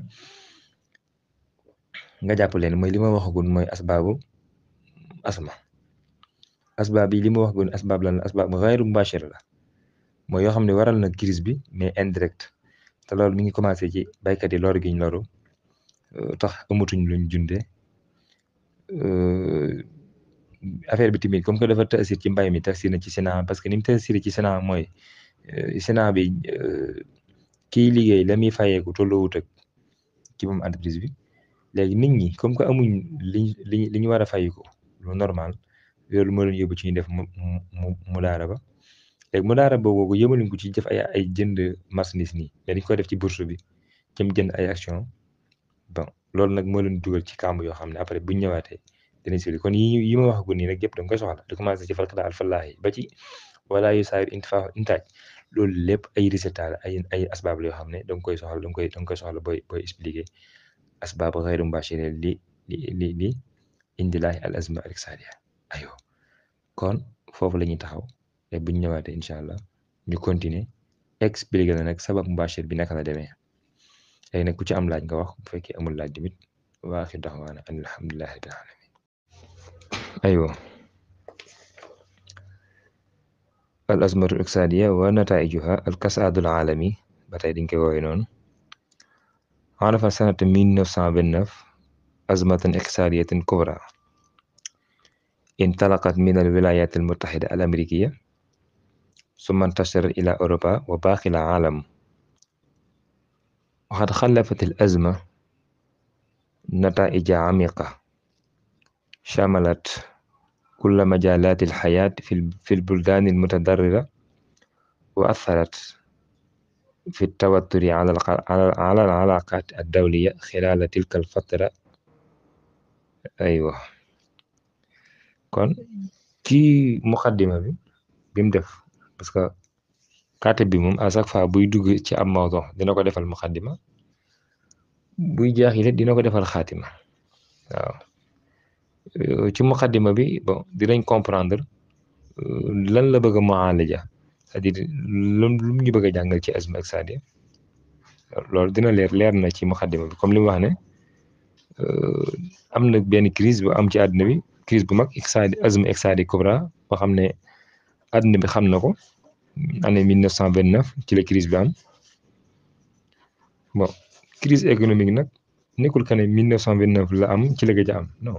nga jàpp leen mooy li ma waxagul mooy asbaabu asma asbaab yi li ma waxagul asbaab lan la asbaab xayru mubashir la mooy yoo xam ne waral na crise bi mais indirect te loolu mi ngi commencé ci baykat yi loru giñ loru tax amatuñ luñ junde affaire bi tamit comme que dafa tasir ci mbay mi tasir na ci Sénat parce que ni mu tasir ci Sénat mooy Sénat bi kiy liggéey la muy fayeeku tolloowut ak ci moom entreprise bi léegi nit ñi comme que amuñ liñ li li ñu war a fayeeku lu normal loolu moo leen yóbbu ci ñu def mu mu mu daara ba léegi mu daara boobu yëmaluñ ko ci def ay ay jënd marchandise nii mais dañ ko def ci bourse bi jëm jënd ay action bon loolu nag moo leen dugal ci kàmb yoo xam ne après buñ ñëwaatee dinañ si kon yi yi ma wax gu nii rek yëpp da nga koy soxla di commencé ci falqada alfallaahi ba ci wala yu saayir intifa intaaj loolu lépp ay résultat la ay ay asbaab la yoo xam ne da nga koy soxla da nga koy da nga koy soxla booy booy expliqué asbaab xayru mubashira li li li li indilaahi al azma al iqtisadiya ayo kon foofu la ñuy taxaw te buñ ñëwaatee incha allah ñu continuer expliqué la nag sabab mubashir bi naka la demee léegi nag ku ci am laaj nga wax bu fekkee amul laaj tamit wa axir daxwaana an alhamdulillahi rabbil alamin aywa al azmatu iqtisadiya wa nataijuha al kasaadu al alami ba tey dañ koy woowee noonu عرف سنة 1929 أزمة اقتصادية كبرى انطلقت من الولايات المتحدة الأمريكية ثم انتشرت إلى أوروبا وباقي العالم وقد خلفت الأزمة نتائج عميقة شملت كل مجالات الحياة في البلدان المتضررة وأثرت في التوتر على على العلاقات الدولية خلال تلك الفترة أيوة kon ci muqaddima bi bi mu def parce que katib bi moom à chaque fois buy dugg ci am mawdo dina ko defal muqaddima buy jaaxile dina ko defal xaatima waaw ci muqaddima bi bon dinañ comprendre lan la bëgg a mualaja c'est-à-dire lu lu ñu bëgg a jàngal ci azma iqtisadiya loolu dina leer leer na ci muqaddima bi comme li mu wax ne am na benn crise bu am ci àdduna bi crise bu mag iqtisadi azma iqtisadi kubra boo xam ne àdduna bi xam na ko année mille neuf cent vingt neuf ci la crise bi am bon crise économique nag nekkul que ne mille neuf cent vingt neuf la am ci la gëj a am non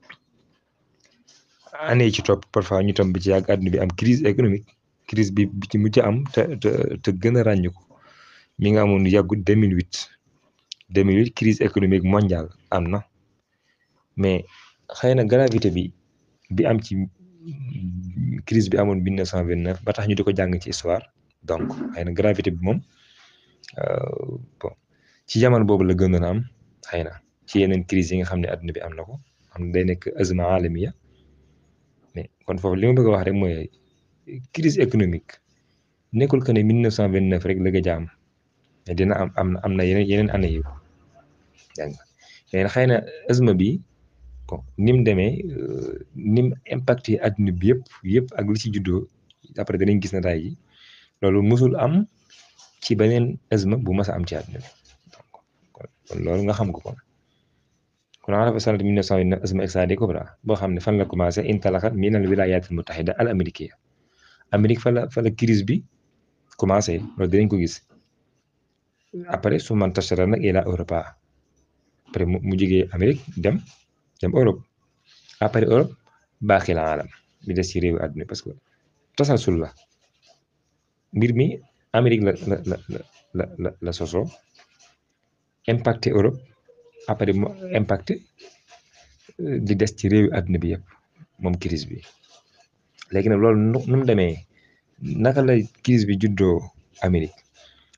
année yi ci topp parfois ñu tam bi ci yàgg àdduna bi am crise économique crise bi bi ci mujj am te te te gën a ràññu ko mi nga amoon yàggut 2008 2008 crise économique mondiale am na mais xëy na gravité bi bi am ci crise bi amoon 1929 ba tax ñu di ko jàng ci histoire donc xëy na gravité bi moom bon ci jamono boobu la gënoon a am xëy na ci yeneen crise yi nga xam ne àdduna bi am na ko xam ne day nekk azma alamiya mais kon foofu li ma bëgg a wax rek mooy crise économique nekkul que ne 1929 rek la gëj a am mais dina am am na am na yeneen yeneen année yi dégg nga mais xëy na azma bi bon ni mu demee ni mu impacté adduna bi yëpp yëpp ak li ci juddoo après danañ gis na tay ji loolu musul am ci beneen azma bu mas a am ci adduna bi donc kon loolu nga xam ko kon kon arafa sanat 1929 azma iqtisadi kubra boo xam ne fan la commencé intalaxat min al wilayat al mutahida al américaine Amérique fa la fa la crise bi commencé loolu dinañ ko gis après su man tashara nag ila Europa après mu jógee Amérique dem dem Europe après Europe baaxi la alam bi des ci réewu àdduna parce que tasalsul la mbir mi Amérique la la la la la la sosoo impacté Europe après mu impacté di des ci réewu àdduna bi yëpp moom crise bi léegi nag loolu nu mu demee naka la crise bi juddoo Amérique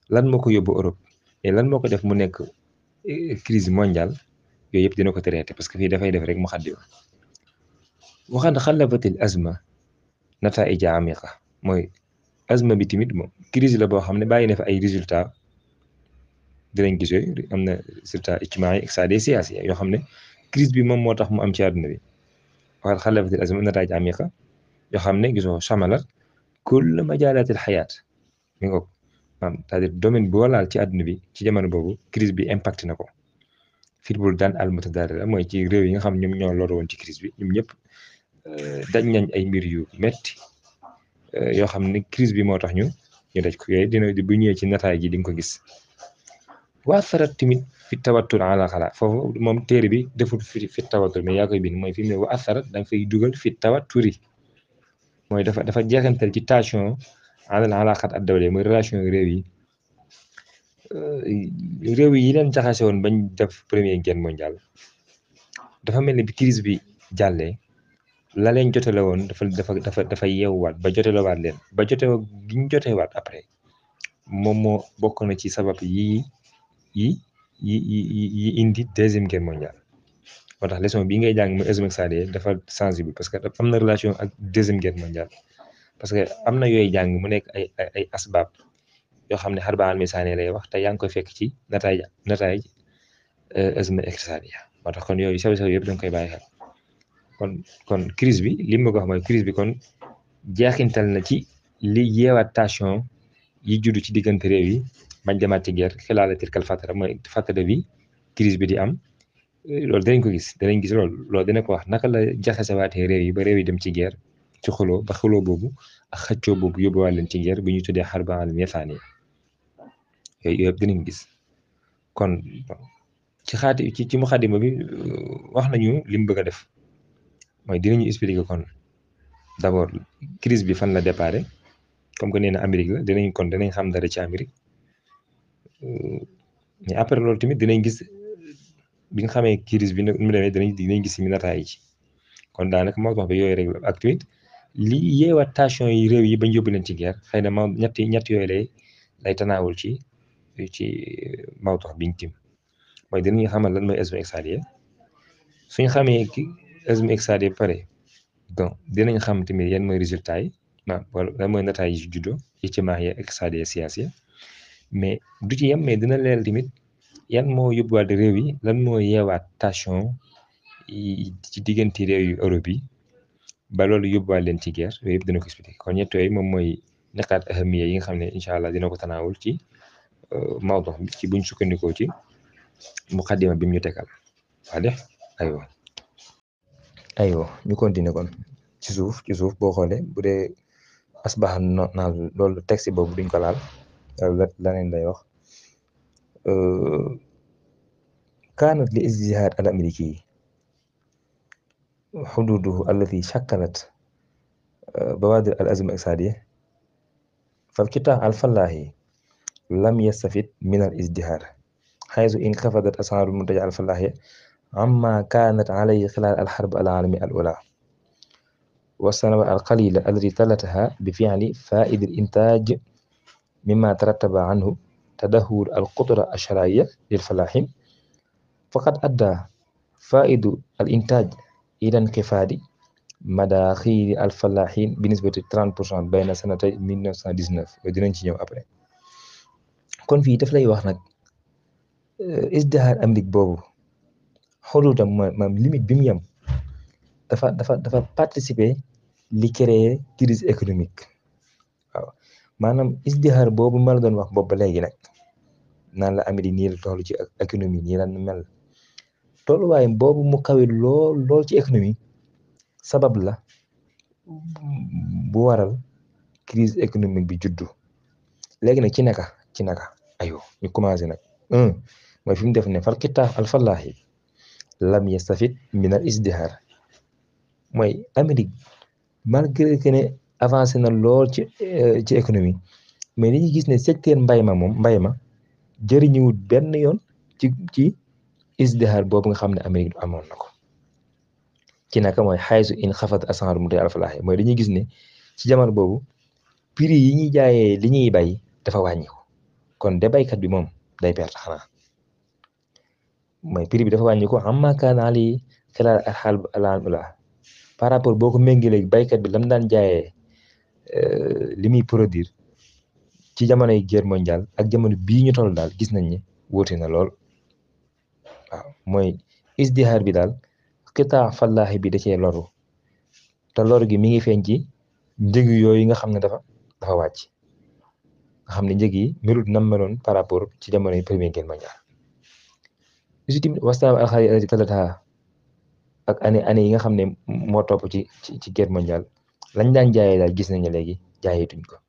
lan moo ko yóbbu Europe et lan moo ko def mu nekk crise mondiale yooyu yëpp dina ko traité parce que fii dafay def rek mu xaddi waxaat xalabatil azma nataija amiqa mooy azma bi tamit moom crise la boo xam ne bàyyi na fa ay résultat dinañ gis yooyu am na résultat ijtimaai iqtisaadi siyaasi yoo xam ne crise bi moom moo tax mu am ci àdduna bi waxaat xalabatil azma nataija amiqa yoo xam ne gisoo samalat kull majaalatil xayaat mi ngoog maanaam c'est-à-dire domaine boo laal ci àdduna bi ci jamono boobu crise bi impact na ko fil buldaan al mutadarrira mooy ci réew yi nga xam ñoom ñoo lor woon ci crise bi ñoom ñëpp dañ nañ ay mbir yu metti yoo xam ne crise bi moo tax ñu ñu daj ko yooyu dina bu ñëwee ci nataay gi di nga ko gis waa sarat tamit fi tawattur ala xala foofu moom téere bi deful fi fi tawattur mais yaa koy bind mooy fi mu ne waa sarat da nga fay dugal fi tawatturi mooy dafa dafa jeexantal ci tension alal alaqat ad dawle mooy relation réew yi réew yi leen jaxase woon bañ def première guerre mondiale dafa mel ni bi crise bi jàllee la leen jotale woon dafa dafa dafa dafa yeewwaat ba jotelewaat leen ba jote gi ñu jotewaat après moom moo bokk na ci sabab yi yi yi yi yi indi deuxième guerre mondiale moo tax leçon bii ngay jàng muy azma iqtisaadiya dafa sensible parce que am na relation ak deuxième guerre mondiale parce que am na yooyu jàng mu nekk ay ay ay asbaab yoo xam ne xarbaan misaane lay wax te yaa ngi koy fekk ci nataay nataay azma iqtisaadiya moo tax kon yooyu sew sew yëpp da nga koy bàyyi xel kon kon crise bi li ma ko wax mooy crise bi kon jeexintal na ci li yeewaat tension yi juddu ci diggante réew yi bañ demaat ci guerre xilaala tilkal fatara mooy fatara bi crise bi di am loolu danañ ko gis danañ gis loolu loolu dina ko wax naka la jaxasewaatee réew yi ba réew yi dem ci guerre ci xuloo ba xuloo boobu ak xëccoo boobu yóbbuwaat leen ci guerre bi ñu tuddee xarba alamiya saaniya yooyu yëpp dinañ gis kon ci xaati ci ci muxaddima bi wax nañu li mu bëgg a def mooy dinañu expliquer kon d'abord crise bi fan la déparé comme que nee na Amérique la dinañ kon dinañ xam dara ci Amérique mais après loolu tamit dinañ gis bi nga xamee crise bi mu demee dinañ dinañ gis mi nataay ci kon daanaka moo tax ba yooyu rek ak tamit li yeewaat tension yi réew yi bañ yóbbu leen ci guerre xëy na ma ñetti ñett yooyu lay lay tanaawul ci ci mawtax biñ tim mooy dinañu xamal lan mooy azma iqtisaadiya suñ xamee ki azma iqtisaadiya ba pare donc dinañ xam tamit yan mooy résultat yi ma wala lan mooy nataay yi juddoo ijtimaahiya iqtisaadiya siyaasiya mais du ci yem mais dina leeral tamit yan moo yóbbuwaat réew yi lan moo yeewaat tension ci diggante réew yu Europe yi ba loolu yóbbuwaat leen ci guerre yooyu yëpp dina ko expliqué kon ñett yooyu moom mooy naqaat ahamiya yi nga xam ne incha allah dina ko tanaawul ci mawdu bi ci buñ sukkandikoo ci muqaddima bi mu ñu tegal waa de aywa aywa ñu continuer kon ci suuf ci suuf boo xoolee bu dee asbaxa naal loolu texte boobu duñ ko laal la laneen lay wax kaanat li ijtihaad al amriki xududuhu allati shakkalat bawaadir al azma iqtisaadiya فالقطاع الفلاحي لم يستفد من الازدهار حيث انخفضت أسعار المنتجات الفلاحية عما كانت عليه خلال الحرب العالمية الأولى والسنوات القليلة التي تلتها بفعل فائد الإنتاج مما ترتب عنه تدهور القدرة الشرائية للفلاحين فقد أدى فائد الإنتاج إلى انخفاض مداخيل الفلاحين بنسبة 30% بين سنتي 1919 وديناñ ci ñëw après kon fii daf lay wax nag isdihaar Amérique boobu xuduudam mooy maam limite bi mu yem dafa dafa dafa participer li créer crise économique waaw maanaam isdihaar boobu ma la doon wax boobu ba léegi nag naan la Amérique nii la toll ci économie nii la mel tolluwaay boobu mu kawe lool lool ci économie sabab la bu waral crise économique bi juddu léegi nag ci naka ci naka ayo ñu commencé nag un mooy fi mu def ne fal kitaab al fallaahi lam yastafid min al isdihar mooy Amérique malgré que ne avancé na lool ci ci économie mais dañuy gis ne secteur mbay ma moom mbay ma jëriñuwut benn yoon ci ci isdihar boobu nga xam ne Amérique amoon na ko ci naka mooy xaysu in xafat asanr mu tey alfalaaxe mooy dañuy gis ne ci jamono boobu prix yi ñuy jaayee li ñuy bay dafa wàññiku kon de baykat bi moom day perte xanaa mooy prix bi dafa wàññi ko amma kaana ali xilaal xaal alaan ula par rapport boo ko méngalee baykat bi lam daan jaayee li muy produire ci jamonoy guerre mondiale ak jamono bii ñu toll daal gis nañ ne wóote na lool waaw mooy isdihaar bi daal xitaa fallaahi bi da cee loru te loru gi mi ngi feeñ ci njëg yooyu nga xam ne dafa dafa wàcc nga xam ne njëg yi melut nam meloon par rapport ci jamonoy première guerre mondiale usi tamit wastaam alxaari alati talata ak année année yi nga xam ne moo topp ci ci ci guerre mondiale lañ daan jaayee daal gis nañ ne léegi jaayeetuñ ko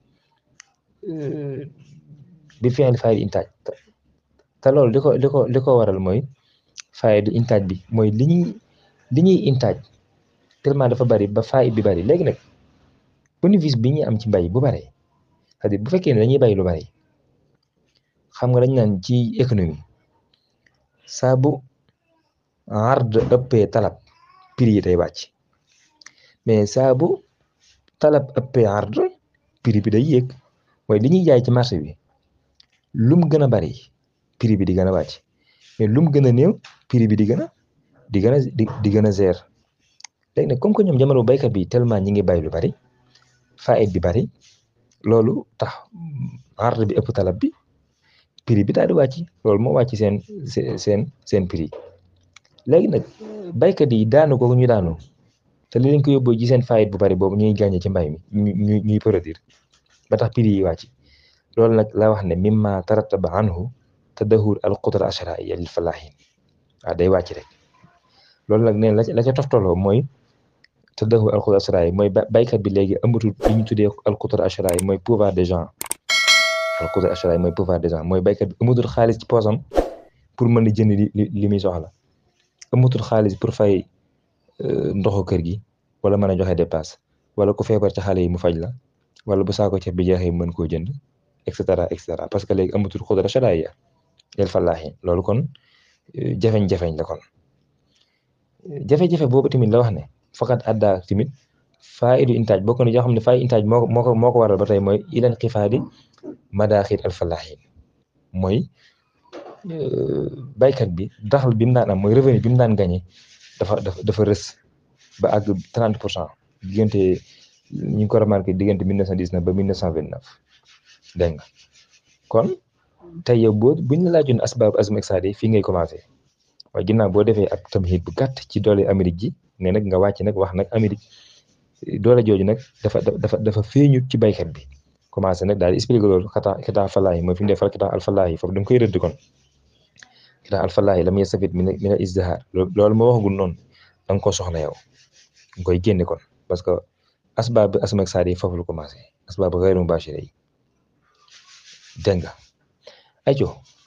bi fi'l faa'il intaaj te loolu li ko li ko li ko waral mooy faa'il intaaj bi mooy li ñuy li ñuy intaaj tellement dafa bari ba faa'il bi bari léegi nag bénéfice bi ñuy am ci mbay bu bare c'est-à-dire bu fekkee ne dañuy bay lu bari xam nga dañ naan ci économie saa bu ard ëppee talab prix yi day wàcc mais saa bu talab ëppee ard prix bi day yéeg mooy li ñuy jaay ci marché bi lum gën a bari prix bi di gën a wàcc mais lum gën a néew prix bi di gën a di gën a di gën a zer léegi nag comme que ñoom jamono baykat bi tellement ñi ngi bay lu bari faayit bi bari loolu tax ard bi ëpp talab bi prix bi daal di wàcc loolu moo wàcc seen seen seen prix léegi nag baykat yi daanu ko ñu daanu te li leen ko yóbboo ci seen faayit bu bari boobu ñuy gàññe ci mbay mi ñuy ñuy produire ba tax prix yi wàcc loolu nag la wax ne mimma tarattaba anhu tadahur al qudra ashra'iya lil falahin waaw day wàcc rek loolu nag neen la ca toftaloo mooy tadahur al qudra ashra'iya mooy baykat bi léegi amatul li ñu tuddee al qudra ashra'iya mooy pouvoir des gens al qudra ashra'iya mooy pouvoir des gens mooy baykat bi amatul xaalis ci poosam pour mën a jënd li li muy soxla amatul xaalis pour fay ndoxu kër gi wala mën a joxe dépasse wala ku feebar ci xale yi mu faj la wala bu saako ceeb bi jeexee mën koo jënd et cetera et cetera parce que léegi amatul xudra sharaaya yel fallaahi loolu kon jafeñ-jafeñ la kon jafe-jafe boobu tamit la wax ne faqat adda tamit faidu intaaj bokk na yoo xam ne fay intaaj moo moo ko moo ko waral ba tey mooy ilan xifaadi madaaxir al fallaahi mooy baykat bi daxal bi mu daan am mooy revenu bi mu daan gagné dafa dafa dafa rës ba àgg 30 pour cent diggante ñu ngi ko remarqué diggante 1919 ba 1929 dégg nga kon tey yow boo buñ la laajoon asbaab azm iqtisaadi fii ngay commencé waaye ginnaaw boo defee ab tamhid bu gàtt ci doole Amérique ji ne nag nga wàcc nag wax nag Amérique doole jooju nag dafa dafa dafa feeñut ci baykat bi commencé nag daal di expliqué loolu xataa xitaa falaahi mooy fi mu dee fal xitaa alfalaahi foofu da nga koy rëdd kon xitaa alfalaahi lam yastafid min min al izdihaar loolu moo waxagul noonu da nga ko soxla yow nga koy génne kon parce que asbaab azm iqtisaadi foofu lu commencé asbaab gayru mubaashira yi dégg nga ajo